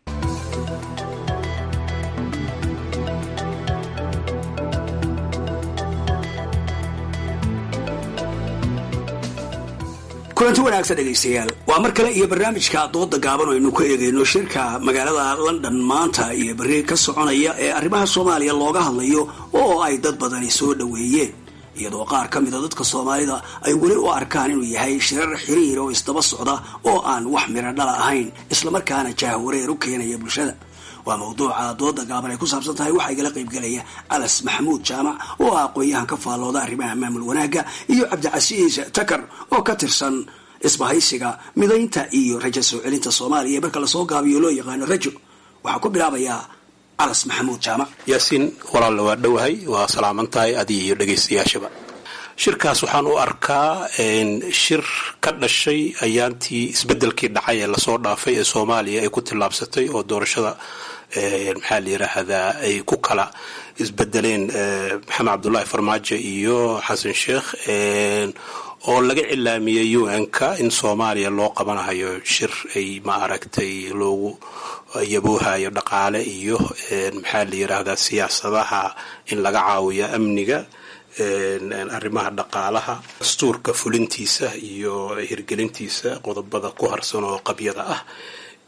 kulanti wanaagsan dhegaystayaal waa mar kale iyo barnaamijka dooda gaaban oo aynu ku eegayno shirka magaalada london maanta iyo berri ka soconaya ee arrimaha soomaaliya looga hadlayo oo ay dad badani soo dhoweeyeen iyadoo qaar ka mida dadka soomaalida ay weli u arkaan inuu yahay shirar xiriir oo isdaba socda oo aan wax miro dhala ahayn islamarkaana jaahwareer u keenaya bulshada waa mawduuca dooda gaaban ay ku saabsan tahay waxaa igala qaybgelaya alas maxamuud jaamac oo ah aqoon-yahan ka faallooda arrimaha maamul wanaagga iyo cabdicasiis takar oo ka tirsan isbahaysiga midaynta iyo rajo soo celinta soomaaliya ee marka lasoo gaabiyo loo yaqaano rajo waxaa ku bilaabayaa alas maxamuud jaamac yaasiin walaalla waa dhowahay waa salaaman tahay adiga iyo dhegaystayaashaba shirkaas waxaan u arkaa shir ka dhashay ayaantii isbedelkii dhacay ee lasoo dhaafay ee soomaaliya ay ku tillaabsatay oo doorashada maxaa la yiraahdaa ay ku kala isbedeleen maxamed cabdullaahi farmaajo iyo xasan sheekh oo laga cilaamiyey u n-ka in soomaaliya loo qabanahayo shir ay ma aragtay loogu yaboohayo dhaqaale iyo maxaa la yiraahdaa siyaasadaha in laga caawiyo amniga arrimaha dhaqaalaha dastuurka fulintiisa iyo hirgelintiisa qodobada ku harsan oo qabyada ah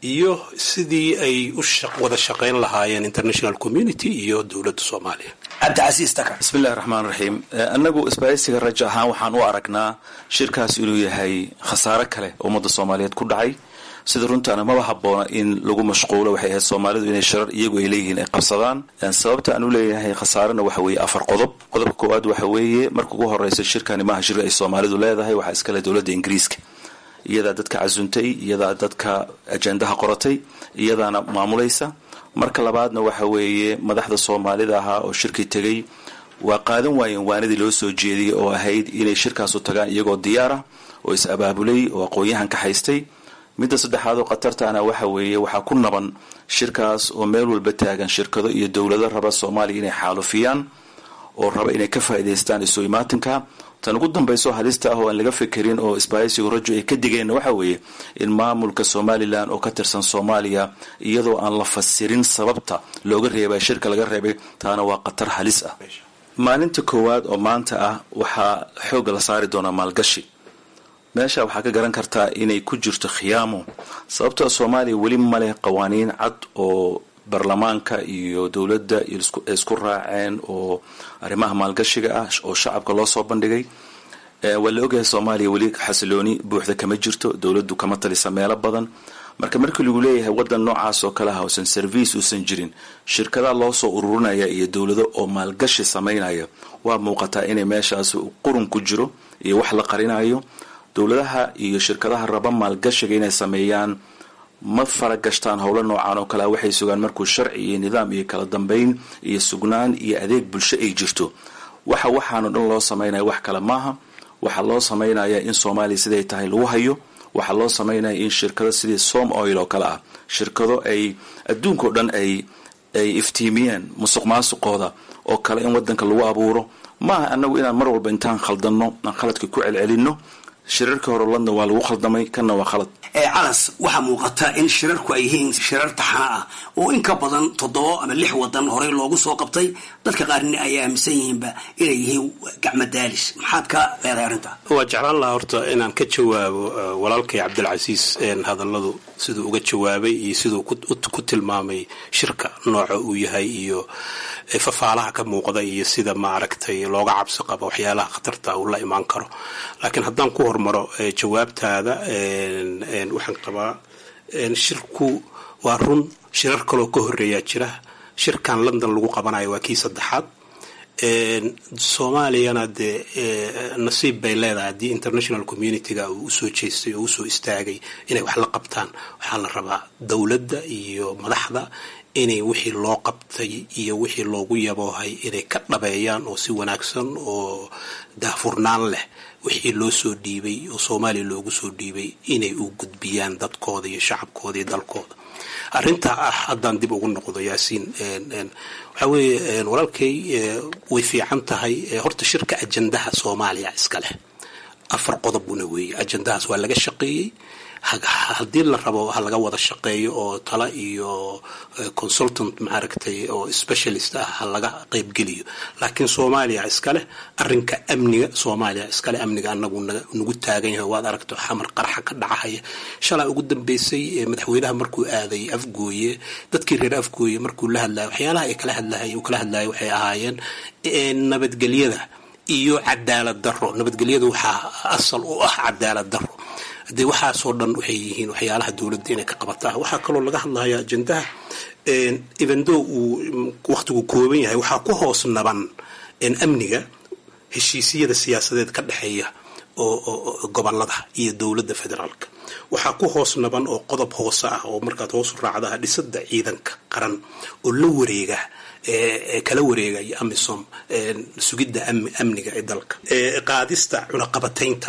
iyo sidii ay u wada shaqayn lahaayeen international community iyo dowladda soomaaliya cabdicasiis takar bismillahi raxmaan raxiim annagu isbaaysiga rajo ahaan waxaan u aragnaa shirkaas inuu yahay khasaare kale oo ummadda soomaaliyeed ku dhacay sida runtaana maba haboona in lagu mashquulo waxay ahayd soomaalidu inay sharar iyagu ay leeyihiin ay qabsadaan sababta aan u leeyahay khasaarena waxa weeye afar qodob qodobka koowaad waxa weeye marka ugu horeysa shirkani maaha shir ay soomaalidu leedahay waxaa iskale dowladda ingiriiska iyadaa dadka casuntay iyadaa dadka ajendaha qoratay iyadaana maamulaysa marka labaadna waxa weeye madaxda soomaalida ahaa oo shirkii tegay waa qaadan waayeen waanadii loo soo jeediyey oo ahayd inay shirkaasu tagaan iyagoo diyaara oo is abaabulay oo aqoon-yahan ka haystay midda saddexaad oo khatartaana waxa weeye waxaa ku naban shirkaas oo meel walba taagan shirkado iyo dowlado raba soomaaliya inay xaalufiyaan oo raba inay ka faa'iidaystaan isu imaatinka tan ugu dambayso halista ah oo aan laga fekerin oo isbaaysigu rajo ay ka digeenna waxa weeye in maamulka somalilan oo ka tirsan soomaaliya iyadoo aan la fasirin sababta looga reebay shirka laga reebay taana waa khatar halis ah maalinta koowaad oo maanta ah waxaa xoogga la saari doonaa maalgashi meesha waxaa ka garan kartaa inay ku jirto khiyaamo sababtoo soomaaliya weli maleh qawaaniin cad oo baarlamaanka iyo dowladda isku raaceen oo arrimaha maalgashiga ah oo shacabka loo soo bandhigay waa la ogyahay soomaaliya weli xasilooni buuxda kama jirto dowladdu kama talisa meelo badan marka markii lagu leeyahay wadan noocaas oo kale ah uusan service uusan jirin shirkadaha loo soo ururinaya iyo dowlado oo maalgashi samaynaya waa muuqataa inay meeshaas qurun ku jiro iyo wax la qarinayo dowladaha iyo shirkadaha raba maalgashiga inay sameeyaan ma faragashtaan howlo noocaan oo kalea waxay sugaan markuu sharci iyo nidaam iyo kala dambeyn iyo sugnaan iyo adeeg bulsho ay jirto waxa waxaanoo dhan loo samaynaya wax kale maaha waxaa loo samaynaya in soomaaliya siday tahay lagu hayo waxaa loo samaynaya in shirkado sidii som oil oo kale ah shirkado ay adduunkao dhan ay ay iftiimiyeen musuq maasuqooda oo kale in wadanka lagu abuuro maaha anagu inaan mar walba intaan khaldanno aan khaladka ku celcelinno shirarkii hore london waa lagu khaldamay kanna waa khalad calas waxaa muuqata in shirarku ay yihiin shirar taxana ah oo in ka badan toddoba ama lix wadan horey loogu soo qabtay dadka qaarna ay aaminsan yihiinba inay yihiin gacmo daalis maxaad ka leedahay arrinta waa jeclaan lahaa horta inaan ka jawaabo walaalkay cabdilcasiis hadalladu siduu uga jawaabay iyo siduu ku tilmaamay shirka nooca uu yahay iyo fafaalaha ka muuqda iyo sida maaragtay looga cabsi qabo waxyaalaha khatarta uu la imaan karo laakiin haddaan ku hormaro jawaabtaada waxaan qabaa shirku waa run shirar kaloo ka horeeyaa jira shirkan london lagu qabanayo waa kii saddexaad soomaaliyana dee nasiib bay leedahay haddii international community-ga uu usoo jeestay oo usoo istaagay inay wax la qabtaan waxaa la rabaa dowladda iyo madaxda inay wixii loo qabtay iyo wixii loogu yaboohay inay ka dhabeeyaan oo si wanaagsan oo daahfurnaan leh wixii loo soo dhiibay oo soomaaliya loogu soo dhiibay inay u gudbiyaan dadkooda iyo shacabkooda iyo dalkooda arrintaa ah haddaan dib ugu noqdo yaasiin waxaa weeye walaalkay way fiican tahay horta shirka ajandaha soomaaliya iska leh afar qodobuna weeye ajandahaas waa laga shaqeeyey haddii la rabo ha laga wada shaqeeyo oo tala iyo consultant maaragtay oo specialist ah ha laga qeybgeliyo laakiin soomaaliya iskaleh arinka amniga soomaaliya iskaleh amniga anagu nagu taagan yahay waad aragto xamar qaraxa ka dhacahaya shalaa ugu dambeysay madaxweynaha markuu aaday afgooye dadkii reer afgooye markuu la hadlayo waxyaalaha ay kala hadlahay uu kala hadlayo waxay ahaayeen nabadgelyada iyo cadaalad daro nabadgelyada waxaa asal u ah cadaalad daro dee waxaasoo dhan waxay yihiin waxyaalaha dowladda inay ka qabataa waxaa kaloo laga hadlaya ajendaha evendo uu wakhtigu kooban yahay waxaa ku hoos naban amniga heshiisyada siyaasadeed ka dhexeeya oo gobolada iyo dowladda federaalka waxaa ku hoos naban oo qodob hoose ah oo markaad hoos u raacdaha dhisada ciidanka qaran oo la wareega kala wareegaya amisom sugidda amniga ee dalka qaadista cunaqabataynta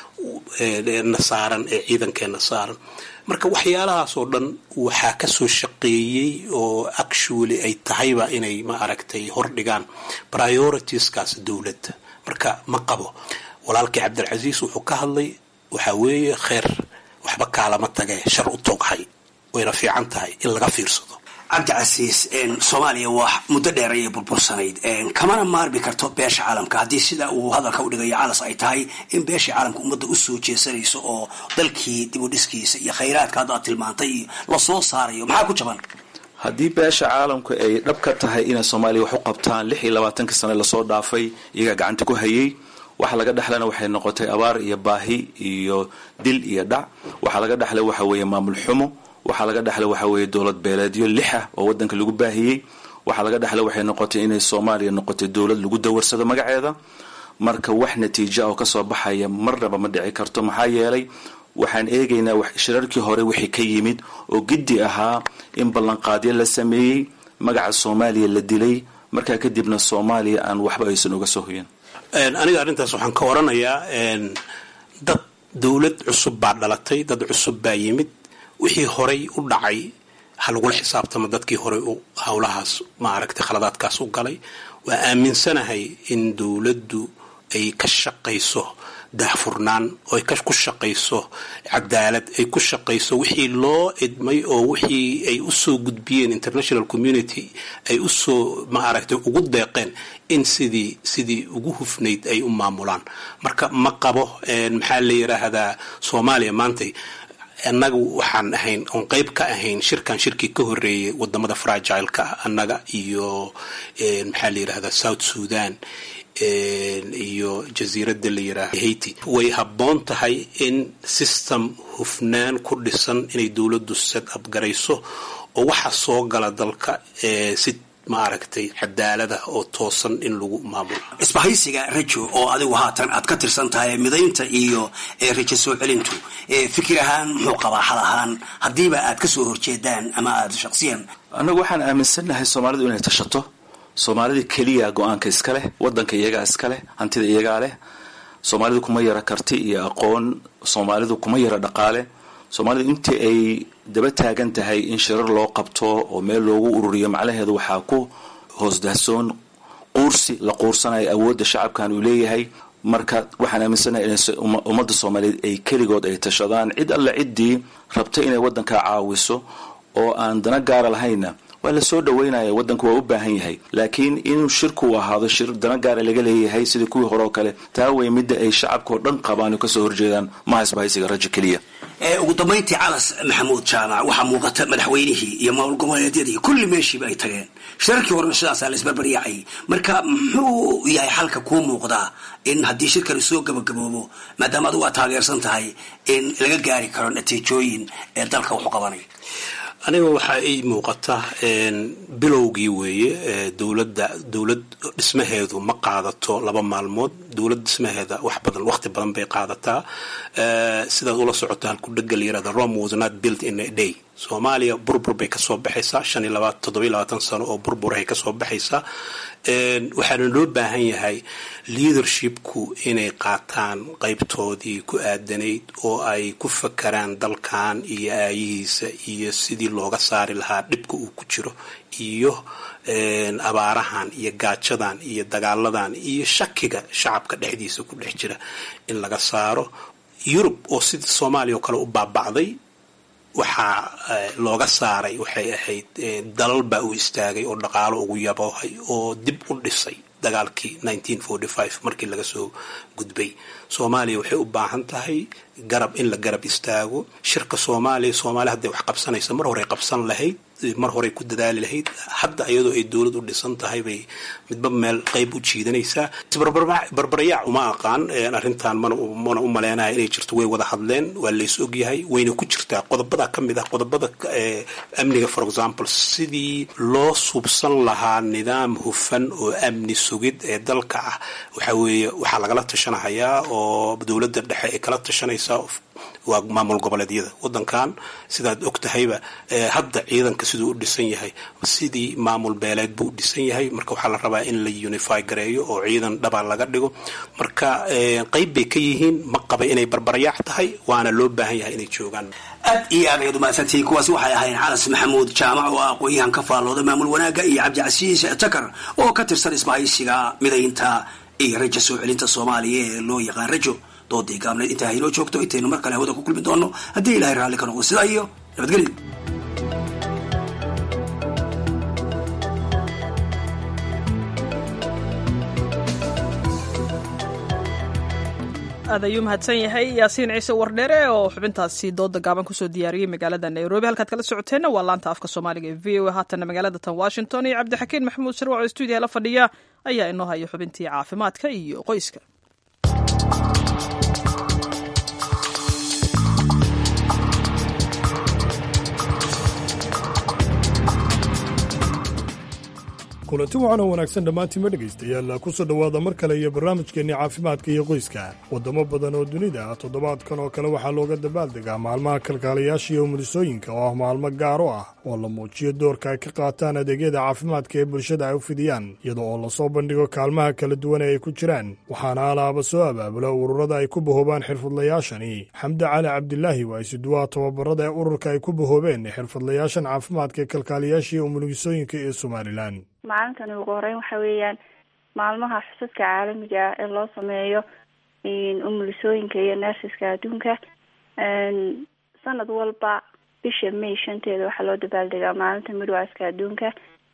na saaran ee ciidankeena saaran marka waxyaalahaasoo dhan waxaa kasoo shaqeeyey oo actually ay tahayba inay ma aragtay hordhigaan prioritiskaas dowladda marka ma qabo walaalkii cabdilcasiis wuxuu ka hadlay waxaa weeye kheer waxba kaalama tagee shar u tooghay wayna fiican tahay in laga fiirsado cabdicasiis soomaaliya waa muddo dheer ayay burbursanayd kamana maarmi karto beesha caalamka haddii sida uu hadalka udhigayo calas ay tahay in beesha caalamka ummadda usoo jeesanayso oo dalkii dib u dhiskiisa iyo khayraadka hadda aad tilmaantay iyo lasoo saarayo maxaa ku jaban haddii beesha caalamku ay dhab ka tahay inay soomaaliya wax u qabtaan lix iyo labaatanka sane lasoo dhaafay iyagaa gacanta ku hayay waxa laga dhexlana waxay noqotay abaar iyo baahi iyo dil iyo dhac waxaa laga dhexlay waxa weeye maamul xumo waxaa laga dhexlay waxa weeye dowlad beeleedyo lixa oo wadanka lagu baahiyey waxaa laga dhexlay waxay noqotay inay soomaaliya noqotay dowlad lagu dawarsado magaceeda marka wax natiija oo kasoo baxaya marnaba ma dhici karto maxaa yeelay waxaan eegaynaa shirarkii hore wixii ka yimid oo giddi ahaa in ballanqaadyo la sameeyey magaca soomaaliya la dilay markaa kadibna soomaaliya aan waxba aysan uga soo hoyan aniga arrintaas waxaan ka oranayaa dad dowlad cusub baa dhalatay dad cusub baa yimid wixii horay u dhacay ha lagula xisaabtamo dadkii horay u howlahaas maaragtay khaladaadkaas u galay waa aaminsanahay in dowladdu ay ka shaqayso daahfurnaan oo ay ku shaqayso cadaalad ay ku shaqayso wixii loo idmay oo wixii ay usoo gudbiyeen international community ay usoo maaragtay ugu deeqeen in sidii sidii ugu hufnayd ay u maamulaan marka ma qabo maxaa la yidhaahdaa soomaaliya maantay annaga waxaan ahayn oon qeyb ka ahayn shirkan shirkii ka horeeyay wadamada fragileka ah annaga iyo maxaa la yidhahdaa south sudan iyo jasiiradda la yidhaahdo haiti way habboon tahay in system hufnaan ku dhisan inay dowladdu set up garayso oo waxa soo gala dalka si maaragtay cadaalada oo toosan in lagu maamulo isbahaysiga rajo oo adigu haatan aad ka tirsan tahay midaynta iyo rajo soo celintu fikir ahaan muxuu qabaa xal ahaan haddiiba aad kasoo horjeedaan ama aad shaqsiyan annagu waxaan aaminsannahay soomaalidu inay tashato soomaalida keliya go-aanka iska leh wadanka iyagaa iska leh hantida iyagaa leh soomaalidu kuma yara karti iyo aqoon soomaalidu kuma yara dhaqaale soomaalidu intii ay daba taagan tahay in shirar loo qabto oo meel loogu ururiyo macnaheedu waxaa ku hoosdahsoon quursi la quursanayo awoodda shacabkan uu leeyahay marka waxaan aaminsanahay in ummadda soomaaliyeed ay keligood ay tashadaan cid alle ciddii rabta inay waddanka caawiso oo aan dana gaara lahayna waa la soo dhaweynaya waddanku waa u baahan yahay laakiin inuu shirku ahaado shir dana gaara laga leeyahay sidii kuwii hore oo kale taa wey midda ay shacabka oo dhan qabaan oo kasoo horjeedaan maha isbahaysiga rajo keliya ugu dambayntii calas maxamuud jaamac waxaa muuqata madaxweynihii iyo maamul goboleedyadii kulli meeshiiba ay tageen shirarkii horena sidaasaa la isbarbaryaacay marka muxuu yahay xalka kuu muuqdaa in haddii shirkani soo gabagaboobo maadaama adigu aad taageersan tahay in laga gaari karo natiijooyin ee dalka wuxu qabanay aniga waxaa ii muuqata bilowgii weeye dowladda dowlad dhismaheedu ma qaadato laba maalmood dowlad dhismaheeda wax badan waqti badan bay qaadataa sidaad ula socoto halku dhega la yirahda rome was not built in a day soomaaliya burbur bay kasoo baxaysaa shan iyo labaatan toddoba iyo labaatan sano oo burburahay kasoo baxaysaa waxaana loo baahan yahay leadershipku inay qaataan qaybtoodii ku aadanayd oo ay ku fakaraan dalkan iyo aayihiisa iyo sidii looga saari lahaa dhibka uu ku jiro iyo abaarahan iyo gaajadan iyo dagaaladan iyo shakiga shacabka dhexdiisa ku dhex jira in laga saaro yurub oo sida soomaaliya oo kale u baaba'day waxaa looga saaray waxay ahayd dalal baa u istaagay oo dhaqaalo ugu yaboohay oo dib u dhisay dagaalkii markii laga soo gudbay soomaaliya waxay u baahan tahay garab in la garab istaago shirka soomaaliya soomaaliya hadday wax qabsanaysa mar horey qabsan lahayd mar horey ku dadaali lahayd hadda iyadoo ay dowlad u dhisan tahay bay midba meel qayb u jiidanaysaa barbarayaac uma aqaan arrintan mana u maleenaya inay jirto way wada hadleen waa lays ogyahay wayna ku jirtaa qodobada ka mid ah qodobada amniga for example sidii loo subsan lahaa nidaam hufan oo amni sugid ee dalka ah waxa weeye waxaa lagala tashanahayaa oo dowladda dhexe ay kala tashanaysaa waa maamul goboleedyada wadankan sidaad og tahayba hadda ciidanka siduu u dhisan yahay sidii maamul beeleed buu u dhisan yahay marka waxaa la rabaa in la unify gareeyo oo ciidan dhabaa laga dhigo marka qayb bay ka yihiin ma qaba inay barbaryaac tahay waana loo baahan yahay inay joogaan aad iyo aad ayaad umahadsantihiin kuwaasi waxay ahayn calas maxamuud jaamac oo aqoon-yahan ka faallooda maamul wanaagga iyo cabdicasiis takar oo ka tirsan isbahaysiga midaynta iyo rajo soo celinta soomaaliya ee loo yaqaan rajo doodii gaabneed intaa haynoo joogto intaynu mar kale hawada ku kulmi doono haddii ilahay raalli ka noqdo sidaa iyo nabadgelyo aad ayuu mahadsan yahay yaasiin ciise wardheere oo xubintaasi dooda gaaban kusoo diyaariyey magaalada nairobi halkaad kala socoteenna waa laanta afka soomaaliga ee v o a haatanna magaalada tan washington iyo cabdixakiin maxamuud sharwac oo stuudiyaha la fadhiya ayaa inoo haya xubintii caafimaadka iyo qoyska kulanti waxaana wanaagsan dhammaantiinma dhegaystayaal ku soo dhowaada mar kale iyo barnaamijkeenni caafimaadka iyo qoyska waddamo badan oo dunida ah toddobaadkan oo kale waxaa looga dabaaldegaa maalmaha kalkaalayaasha iyo umulisooyinka oo ah maalmo gaar u ah oo la muujiyo doorka ay ka qaataan adeegyada caafimaadka ee bulshada ay u fidiyaan iyada oo lasoo bandhigo kaalmaha kala duwan ee ay ku jiraan waxaana alaaba soo abaabula ururada ay ku bahoobaan xirfadlayaashani xamde cali cabdilaahi waa isuduwaha tababarada ee ururka ay ku bahoobeen xirfadlayaashan caafimaadka ee kalkaalayaasha iyo umulisooyinka ee somalilan maalintani ugu horeyn waxa weeyaan maalmaha xusadka caalamiga ah ee loo sameeyo umulisooyinka iyo nersiska adduunka sanad walba bisha may shanteeda waxaa loo dabaaldegaa maalinta midwaaska adduunka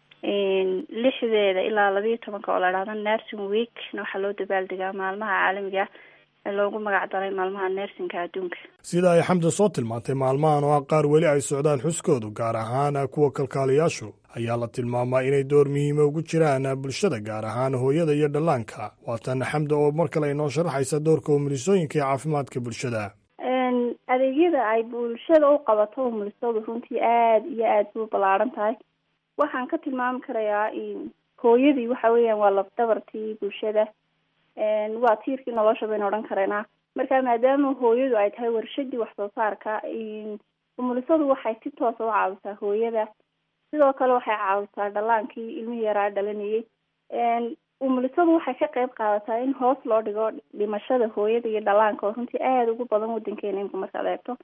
lixdeeda ilaa labayo tobanka oo la dhahda nursing weekna waxaa loo dabaaldegaa maalmaha caalamiga ah ee loogu magac daray maalmaha nersinka adduunka sida ay xamda soo tilmaantay maalmahan oo ah qaar weli ay socdaan xuskoodu gaar ahaan kuwa kalkaaliyaashu ayaa la tilmaamaa inay door muhiima ugu jiraan bulshada gaar ahaan hooyada iyo dhallaanka waatan xamda oo mar kale inoo sharaxaysa doorka umulisooyinka ee caafimaadka bulshada adeegyada ay bulshada u qabato umulisadu runtii aada iyo aada bay u ballaaran tahay waxaan ka tilmaami karayaa hooyadii waxa weeyaan waa lafdabartii bulshada waa tiirkii nolosha baynu odhan karaynaa marka maadaama hooyadu ay tahay warshadii wax soo saarka umulisadu waxay si toosa u caawisaa hooyada sidoo kale waxay caawisaa dhallaankii ilmihii yaraa dhalanayay umulisadu waxay ka qeyb qaadataa in hoos loo dhigo dhimashada hooyada iyo dhallaanka oo runtii aada ugu badan wadankeena imka markaad eegto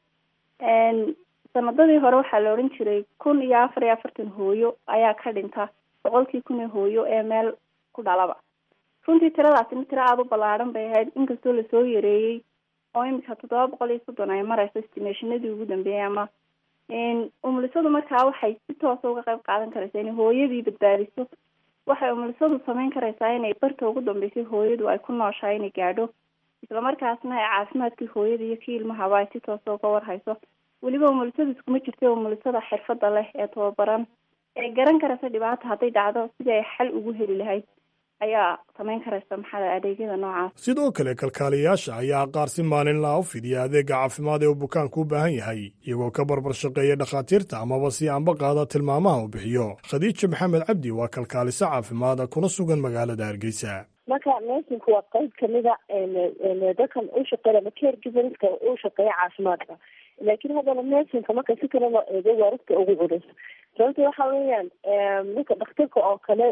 sanadadii hore waxaa la odhan jiray kun iyo afar iyo afartan hooyo ayaa ka dhinta boqolkii kun ee hooyo ee meel ku dhalaba runtii tiradaasina tiro aada u ballaaran bay ahayd inkastoo lasoo yareeyey oo imika toddoba boqol iyo soddon ay mareyso estimationadii ugu dambeeyay ama umulisadu markaa waxay si toosa uga qeyb qaadan karaysaa inay hooyadii badbaadiso waxay umulisadu sameyn karaysaa inay barta ugu dambeysay hooyadu ay ku nooshahay inay gaadho islamarkaasna ay caafimaadkii hooyada iyo kii ilmahaba ay si toosa uga warhayso weliba umulisadu iskuma jirta umulisada xirfada leh ee tababaran ee garan karaysa dhibaata hadday dhacdo sidii ay xal ugu heli lahayd ayaa samayn karaysa maxaa adeegyada noocaas sidoo kale kalkaaliyayaasha ayaa qaar si maalinlaha u fidiya adeega caafimaad ee uu bukaanku u baahan yahay iyagoo ka barbar shaqeeya dhakhaatiirta amaba si aanba qaada tilmaamaha uu bixiyo khadiija maxamed cabdi waa kalkaaliso caafimaad kuna sugan magaalada hargeysa marka nursinku waa qayb kamida dadkan u shaqeeya ama caregiverska u shaqeeya caafimaadka laakiin haddana nursingka marka si kale loo eego waa ragta ugu culus sababta waxa weeyaan ninka dhakhtarka oo kale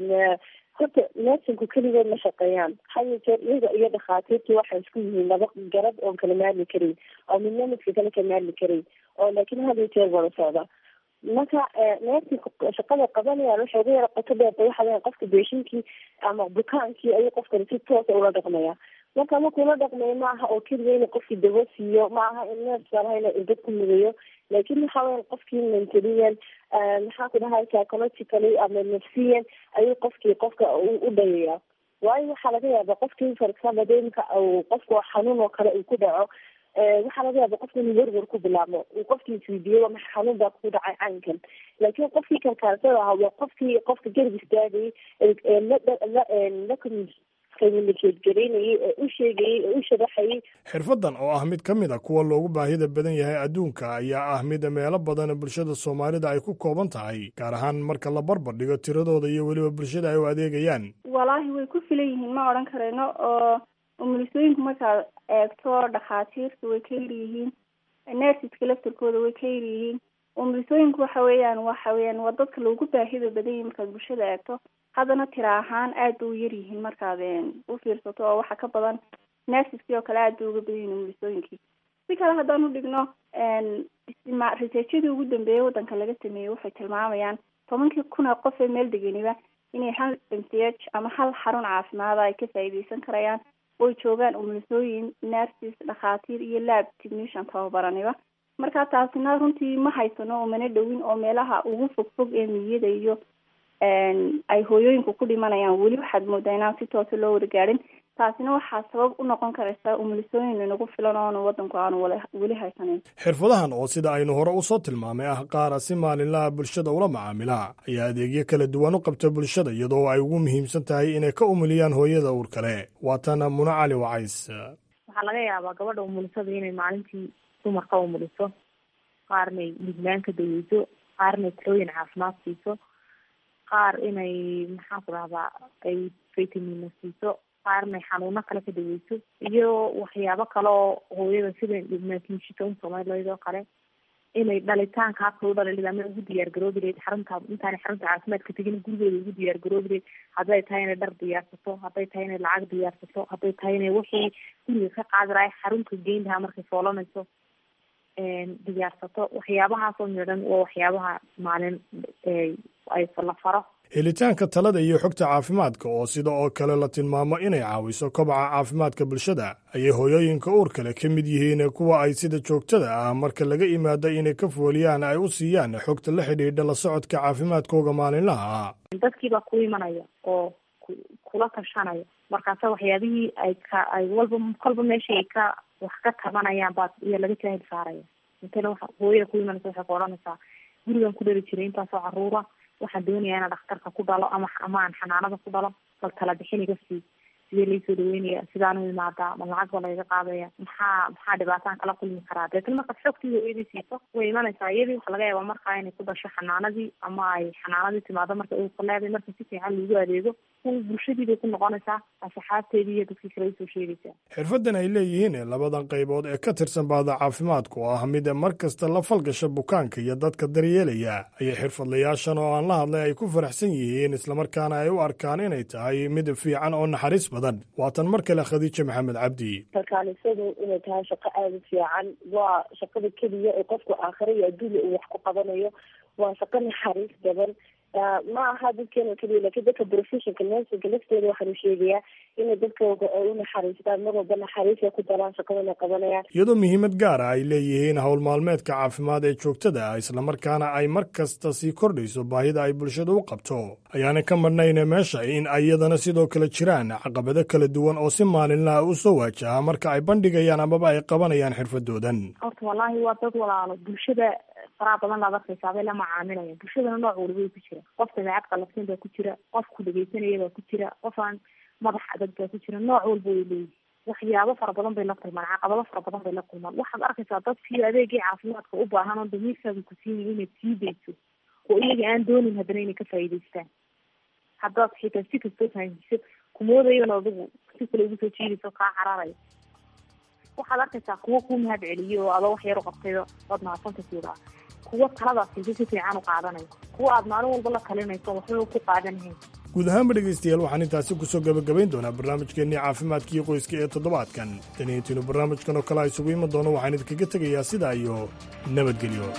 horta nursinku keligood ma shaqeeyaan haya jeer iyaga iyo dhakhaatiirtii waxay isku yihiin laba garab oon kala maarmi karin oo midna midka kale ka maarmi karin oo laakiin haya jeer wada socda marka nursinku shaqada qabanayaan waxay ugu yara qoto dheerta waxa weya qofka beeshinkii ama bukaankii ayuu qofkani si toosa ula dhaqmaya marka markuu la dhaqmayo ma aha oo keliya ina qofkii dawo siiyo ma aha in neerskalaha ina irbad ku mudayo laakiin waxa weya qofkii mentaliyan maxaa ku dhahay psychologically ama nafsiyan ayuu qofkii qofka u dhayaya waayo waxaa laga yaaba qofkii for example de imka qofka xanuun oo kale uu ku dhaco waxaa laga yaaba qofka inuu werwer ku bilaabmo uu qofkii isweydiiyo waa maxa xanuun baa ku dhacay caynkan laakiin qofkii kalkaalsada ahaa waa qofkii qofka garab istaagayay la communicategareynayay ee u sheegayay ee u sharaxayay xirfaddan oo ah mid ka mid a kuwa loogu baahida badan yahay adduunka ayaa ah mid meelo badan bulshada soomaalida ay ku kooban tahay gaar ahaan marka la barbar dhigo tiradooda iyo weliba bulshada ay u adeegayaan walaahi way ku filan yihiin ma odhan karayno oo umulisooyinku markaad eegto dhakhaatiirta way ka yar yihiin nersiska laftarkooda way ka yar yihiin umulisooyinku waxa weeyaan waxa weeyaan waa dadka loogu baahida badan yahay markaad bulshada eegto haddana tira ahaan aad ba u yar yihiin markaad u fiirsato oo waxa ka badan nersiskii oo kale aad bay uga badan yihin umulisooyinkii si kale haddaan u dhigno researchadii ugu dambeeyay waddanka laga sameeyey waxay tilmaamayaan tobankii kun oo qof ee meel degeniba inay hal m c h ama hal xarun caafimaada ay ka faa'iideysan karayaan oy joogaan umulisooyin nurses dhakhaatiir iyo lab technician tababaraniba marka taasina runtii ma haysano umana dhowin oo meelaha ugu fog fog ee miyada iyo ay hooyooyinku ku dhimanayaan weli waxaad moodaa inaan si toosa loo wargaarin taasina waxaa sabab u noqon karaysa umulisooyin inagu filan oona wadanku aanu weli haysanin xirfadahan oo sida aynu hore usoo tilmaamay ah qaara si maalinlaha bulshada ula macaamila ayaa adeegyo kala duwan u qabta bulshada iyadoo ay ugu muhiimsan tahay inay ka umuliyaan hooyada uur kale waatana muna cali wacays waxaa laga yaabaa gabadha umulisada inay maalintii dumarka umuliso qaarnay midnaan ka daweyso qaarnay talooyin caafimaad siiso qaar inay maxaan ku dhahdaa ay vitamina siiso qaarnay xanuuno kale ka daweyso iyo waxyaabo kale oo hooyada sida maakinshika un soomalilayd oo kale inay dhalitaanka habka u dhalilid ama ugu diyaar garoobi lahayd xarunta intaanay xarunta caafimaadka tegin gurigeeda ugu diyaar garoobi lahayd hadday tahay inay dhar diyaarsato hadday tahay inay lacag diyaarsato hadday tahay inay wixii guriga ka qaadi lahay xarunta geyn lahaa markay foolanayso diyaarsato waxyaabahaasoo midhan waa waxyaabaha maalin ay la faro helitaanka talada iyo xogta caafimaadka oo sida oo kale la tilmaamo inay caawiso kobaca caafimaadka bulshada ayay hooyooyinka uur kale ka mid yihiin kuwa ay sida joogtada ah marka laga imaado inay ka fooliyaan ay u siiyaan xogta la xidhiidha la socodka caafimaadkooga maalinlaha ah dadkiibaa ku imanaya oo kula tashanaya markaasa waxyaabihii ay ka ay walba kolba meeshii ay ka wax ka tabanayaan baa iyo laga jaahil saaraya intana wa hooyada ku imanaysa waxay ku odhanaysaa gurigan ku dhali jiray intaasoo caruura waxaan doonayaa inaan dhakhtarka ku dhalo ama ama aan xanaanada ku dhalo bal tala bixin iga sii sidee laysoo dhaweynaya sidaan u imaadaa ma lacag ba layga qaadaya maxaa maxaa dhibaataan kala kulmi karaa deetna markaad xogtiida iyadii siiso way imanaysaa iyadii waxaa laga yaabaa markaa inay ku dhasho xanaanadii ama ay xanaanadii timaado marka uu ku leeday marka si fiican loogu adeego bulshadiibay ku noqonaysaa asxaabteedii iyo dadkii kale usoo sheegaysaa xirfadan ay leeyihiin labadan qaybood ee ka tirsan bahda caafimaadku oo ah mid mar kasta la falgasha bukaanka iyo dadka daryeelaya ayay xirfadlayaashan oo aan la hadlay ay ku faraxsan yihiin islamarkaana ay u arkaan inay tahay mid fiican oo naxariis badan waatan mar kale khadiija maxamed cabdi kalkaanisadu inay tahay shaqo aada u fiican waa shaqada keliya ee qofku aakhira iyo adduunya uu wax ku qabanayo waa shaqo naxariis badan ma aha dadkeena keliya lakin dadka professionka nursingka lafteeda waxaanu sheegayaa inay dadkooda ay u naxariistaan mar walba naxariisa ku daraan shaqadana qabanayaan iyadoo muhiimad gaara ay leeyihiin howl maalmeedka caafimaad ee joogtada ah islamarkaana ay mar kasta sii kordhayso baahida ay bulshada u qabto ayaana ka marnayna meesha in iyadana sidoo kale jiraan caqabado kala duwan oo si maalinlaha u soo waajaha marka ay bandhigayaan amaba ay qabanayaan xirfadoodan horta wallaahi waa dad walaalo bulshada faraha badan laad arkaysaa bay la macaamilaya bulshadana nooc waliba ku jira qof dabeecad qalafsan baa ku jira qof ku dhegeysanaya baa ku jira qof aan madax adag baa ku jira nooc walba way leeyihin waxyaabo fara badan bay la kulmaan caqabado fara badan bay la kulmaan waxaad arkaysaa dadkii adeegii caafimaadka u baahan oo damiirkaaga ku siinaya inaad sii dayso oo iyaga aan doonin haddana inay ka faa'iidaystaan haddaad xitaa si kastoo fahamsiso kumoodayan adigu si kale ugu soo jiidayso kaa cararaya waxaad arkaysaa kuwo kuu mahad celiyo oo adoo wax yar u qabtayo waad mahadsanta siidaa kuwo taladaas si si fiican u qaadanayo kuwa aad maalin walba la talinayso waxba ku qaadanahayn guud ahaanba dhegaystayaal waxaan intaasi kusoo gabagabayn doonaa barnaamijkeennii caafimaadkii qoyska ee toddobaadkan daniintiinu barnaamijkan oo kale a isugu iman doono waxaan idinkaga tegayaa sidaa iyo nabadgelyo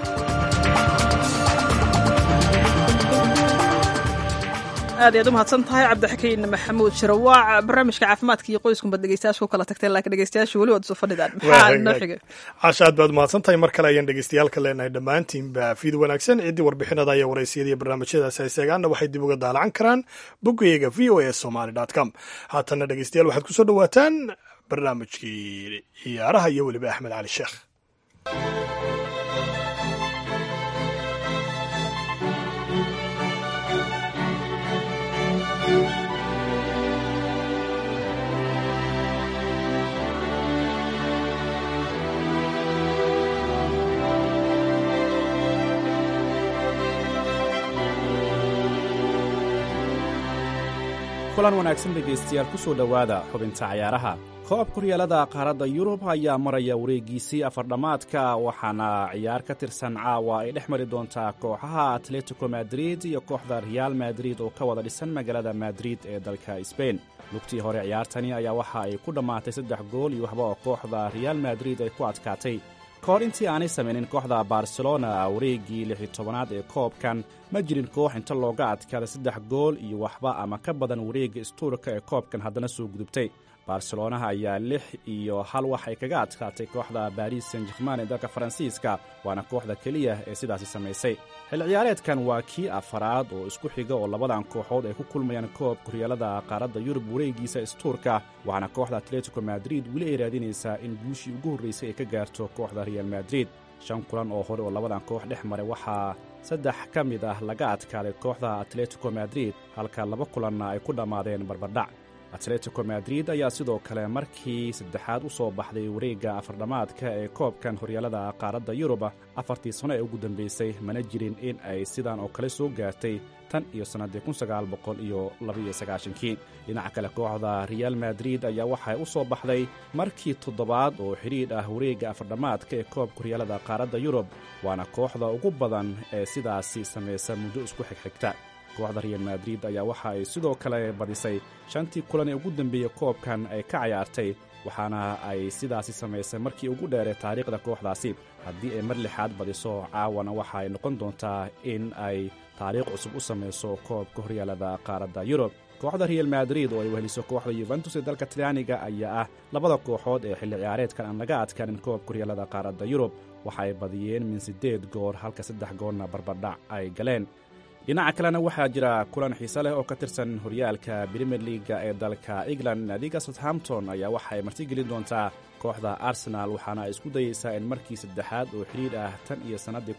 aad ayaad u mahadsan tahay cabdixakiin maxamuud shirawaac barnaamijka caafimaadka iyo qoyskunbaad dhegeystayaasha ku kala tagteen laakiin dhegeystayaasha weli waad isu fadhidaan maxaa noo xigay casha aad baad mahadsan tahay mar kale ayaan dhegeystayaalka leenahay dhammaantiinba fiid wanaagsan ciddii warbixinada iyo waraysiyada iyo barnaamijyadaas hayseegaanna waxay dib uga daalacan karaan boggayaga v o a somaly dot com haatanna dhegeystayaal waxaad kusoo dhawaataan barnaamijkii ciyaaraha iyo weliba axmed cali sheekh kulan wanaagsan dhegaystayaal ku soo dhowaada xubinta cayaaraha koob kuryaalada qaaradda yurub ayaa maraya wareegiisii afardhammaadka waxaana ciyaar ka tirsan caawa ay dhex mari doontaa kooxaha atletico madrid iyo kooxda real madrid oo ka wada dhisan magaalada madrid ee dalka sbain lugtii hore ciyaartani ayaa waxa ay ku dhammaatay saddex gool iyo waxba oo kooxda real madrid ay ku adkaatay kahor intii aanay samaynin kooxda barcelona wareeggii lixi tobanaad ee koobkan ma jirin koox inta looga adkaada saddex gool iyo waxba ama ka badan wareegga istuurka ee koobkan haddana soo gudubtay barcelonaha ayaa lix iyo hal wax ay kaga adkaatay kooxda baris san jerman ee dalka faransiiska waana kooxda keliya ee sidaasi samaysay xilli ciyaareedkan waa kii afaraad oo isku xiga oo labadan kooxood ay ku kulmayaan koobka horyaalada qaaradda yurub wareegiisa istuurka waxaana kooxda atletico madrid weli ay raadinaysaa in guushii ugu horraysay ay ka gaarto kooxda real madrid shan kulan oo hore oo labadan koox dhex maray waxaa saddex ka mid ah laga adkaaday kooxda atletico madrid halka laba kulanna ay ku dhammaadeen barbardhac atletico madrid ayaa sidoo kale markii saddexaad u soo baxday wareegga afardhammaadka ee koobkan horyaalada qaaradda yurub afartii sano ee ugu dambaysay mana jirin in ay sidan oo kale soo gaartay tan iyo sannaddii iyo labaiyosagaashankii dhinaca kale kooxda real madrid ayaa waxay u soo baxday markii toddobaad oo xidhiidh ah wareegga afardhammaadka ee koobka horyaalada qaaradda yurub waana kooxda ugu badan ee sidaasi samaysa muddo isku xigxigta kooxda real madrid ayaa waxa ay sidoo kale badisay shantii kulan ee ugu dambeeyey koobkan ay ka cayaartay waxaana ay sidaasi samaysay markii ugu dheeree taariikhda kooxdaasi haddii ay mar lixaad badiso caawana waxa ay noqon doontaa in ay taariikh cusub u samayso koobka horyaalada qaaradda yurub kooxda real madrid oo ay weheliso kooxda yuventus ee dalka talyaaniga ayaa ah labada kooxood ee xilli ciyaareedkan aan laga adkaanin koobka horyaalada qaaradda yurub waxa ay badiyeen min siddeed goor halka saddex goorna barbardhac ay galeen dhinaca kalena waxaa jira kulan xiise leh oo ka tirsan horyaalka brimier liaga ee dalka england naadiga southampton ayaa waxa ay martigelin doontaa kooxda arsenal waxaana ay isku dayeysaa in markii saddexaad oo xidhiidh ah tan iyo sannaddii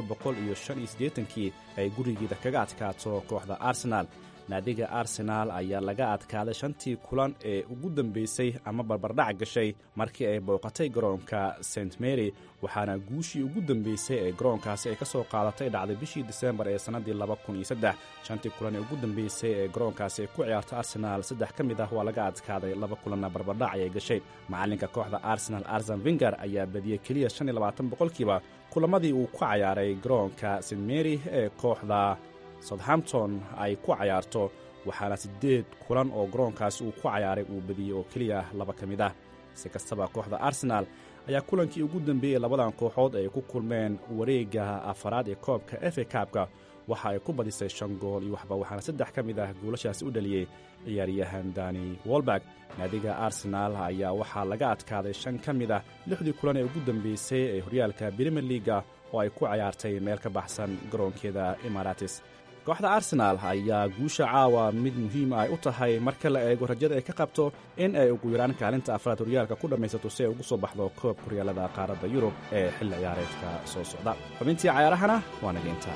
kii ay gurigeeda kaga adkaato kooxda arsenal naadiga arsenaal ayaa laga adkaaday shantii kulan ee ugu dambaysay ama barbardhac gashay markii ay booqatay garoonka st mary waxaana guushii ugu dambaysay ee garoonkaasi ay ka soo qaadatay dhacday bishii disembar ee sannaddii shantii kulan ee ugu dambaysay ee garoonkaasi ay ku ciyaarta arsenaal saddex ka mid ah waa laga adkaaday laba kulanna barbardhac ayay gashay macalinka kooxda arsenal arsen vinger ayaa badiyey keliya boqolkiiba kulamadii uu ku cayaaray garoonka st mary ee kooxda southampton ay ku cayaarto waxaana siddeed kulan oo garoonkaasi uu ku cayaaray uu badiyey oo keliya laba ka mid ah si kastaba kooxda arsenaal ayaa kulankii ugu dambeeyey labadan kooxood ay ku kulmeen wareegga afaraad ee koobka efe kaabka waxa ay ku badisay shan gool iyo waxba waxaana saddex ka mid ah goolashaasi u dhaliyey ciyaaryahan dani wolberg naadiga arsenaal ayaa waxaa laga adkaaday shan ka mid ah lixdii kulan ee ugu dambeysay ee horyaalka brimier liaga oo ay ku cayaartay meel ka baxsan garoonkeeda imaratis kooxda arsenaal ayaa guusha caawa mid muhiima ay u tahay marka la eego rajada ay ka qabto in ay ugu yaraan kaalinta afraad horyaalka ku dhammaysato si ay ugu soo baxdo koobka horyaalada qaaradda yurub ee xilli ciyaareedka soo socda xubintii cayaarahana waa nageynta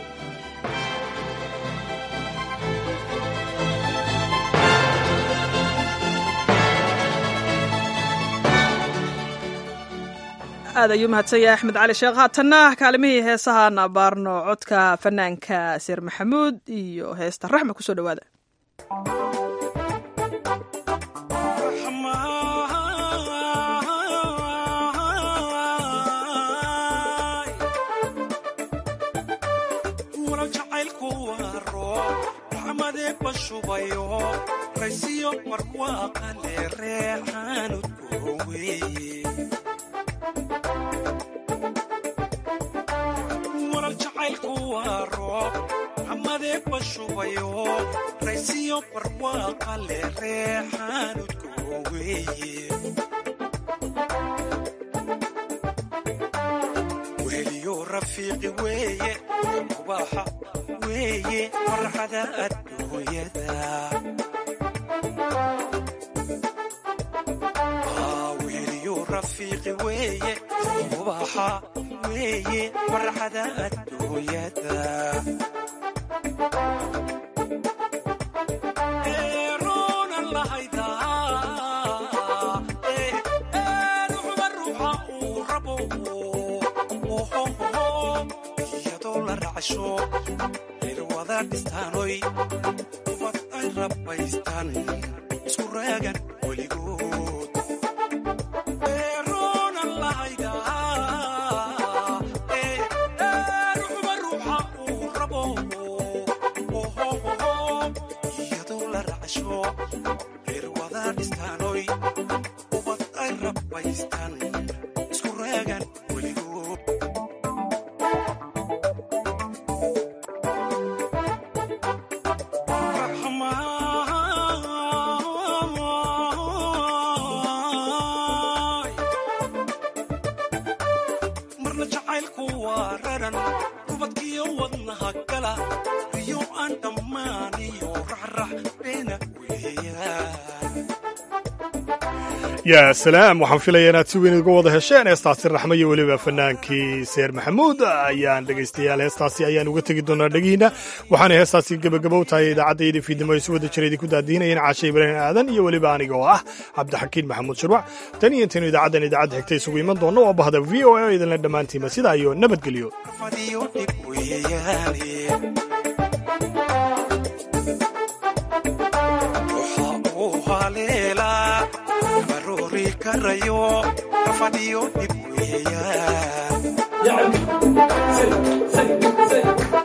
aad ayuu mahadsanyahay axmed cali sheekh haatanna kaalimihii heesahaan abaarno codka fanaanka seer maxamuud iyo heesta raxma kusoo dhowaada raysiyo barwaaqa le reexaanudkoo weeye weheliyo rafiiqi weeye mubaaxa weeye farxada adduunyada weheliyo rafiiqi weeye mubaaxa weeye farxada adduunyada irwada dhistaanoy ubad ay rabbaystaan isku raagan weligood eeroonan lahayda ruuxba ruuxa uu rabo iyadoo la racsho irwada dhistaanoy ubad ay rabbaystaan isku raagan weligood ku waararan rubadkiyo wadnaha gala riyo aan dhammaaniyo raxrax beena weeyaan yaa salaam waxaan filaya inaad si weyn uga wada hesheen heestaasi raxmo iyo weliba fanaankii seer maxamuud ayaan dhegaystayaal heestaasi ayaan uga tegi doonaa dhegihiina waxaana heestaasi gebagabow tahay idaacaddaiyada fiidnimo ay si wada jira idinku daadiinayeen caashe ibraahim aadan iyo weliba aniga oo ah cabdixakiin maxamuud shirwac tan iyo intaynu idaacaddan idaacadda xigta isugu iman doonno oo bahda v o a oo idinla dhammaantiima sidaa iyo nabadgelyo fadhiyo dhib weeyaane waxa uu haleelaa baroori karayo fadhiyo dhib weeyaan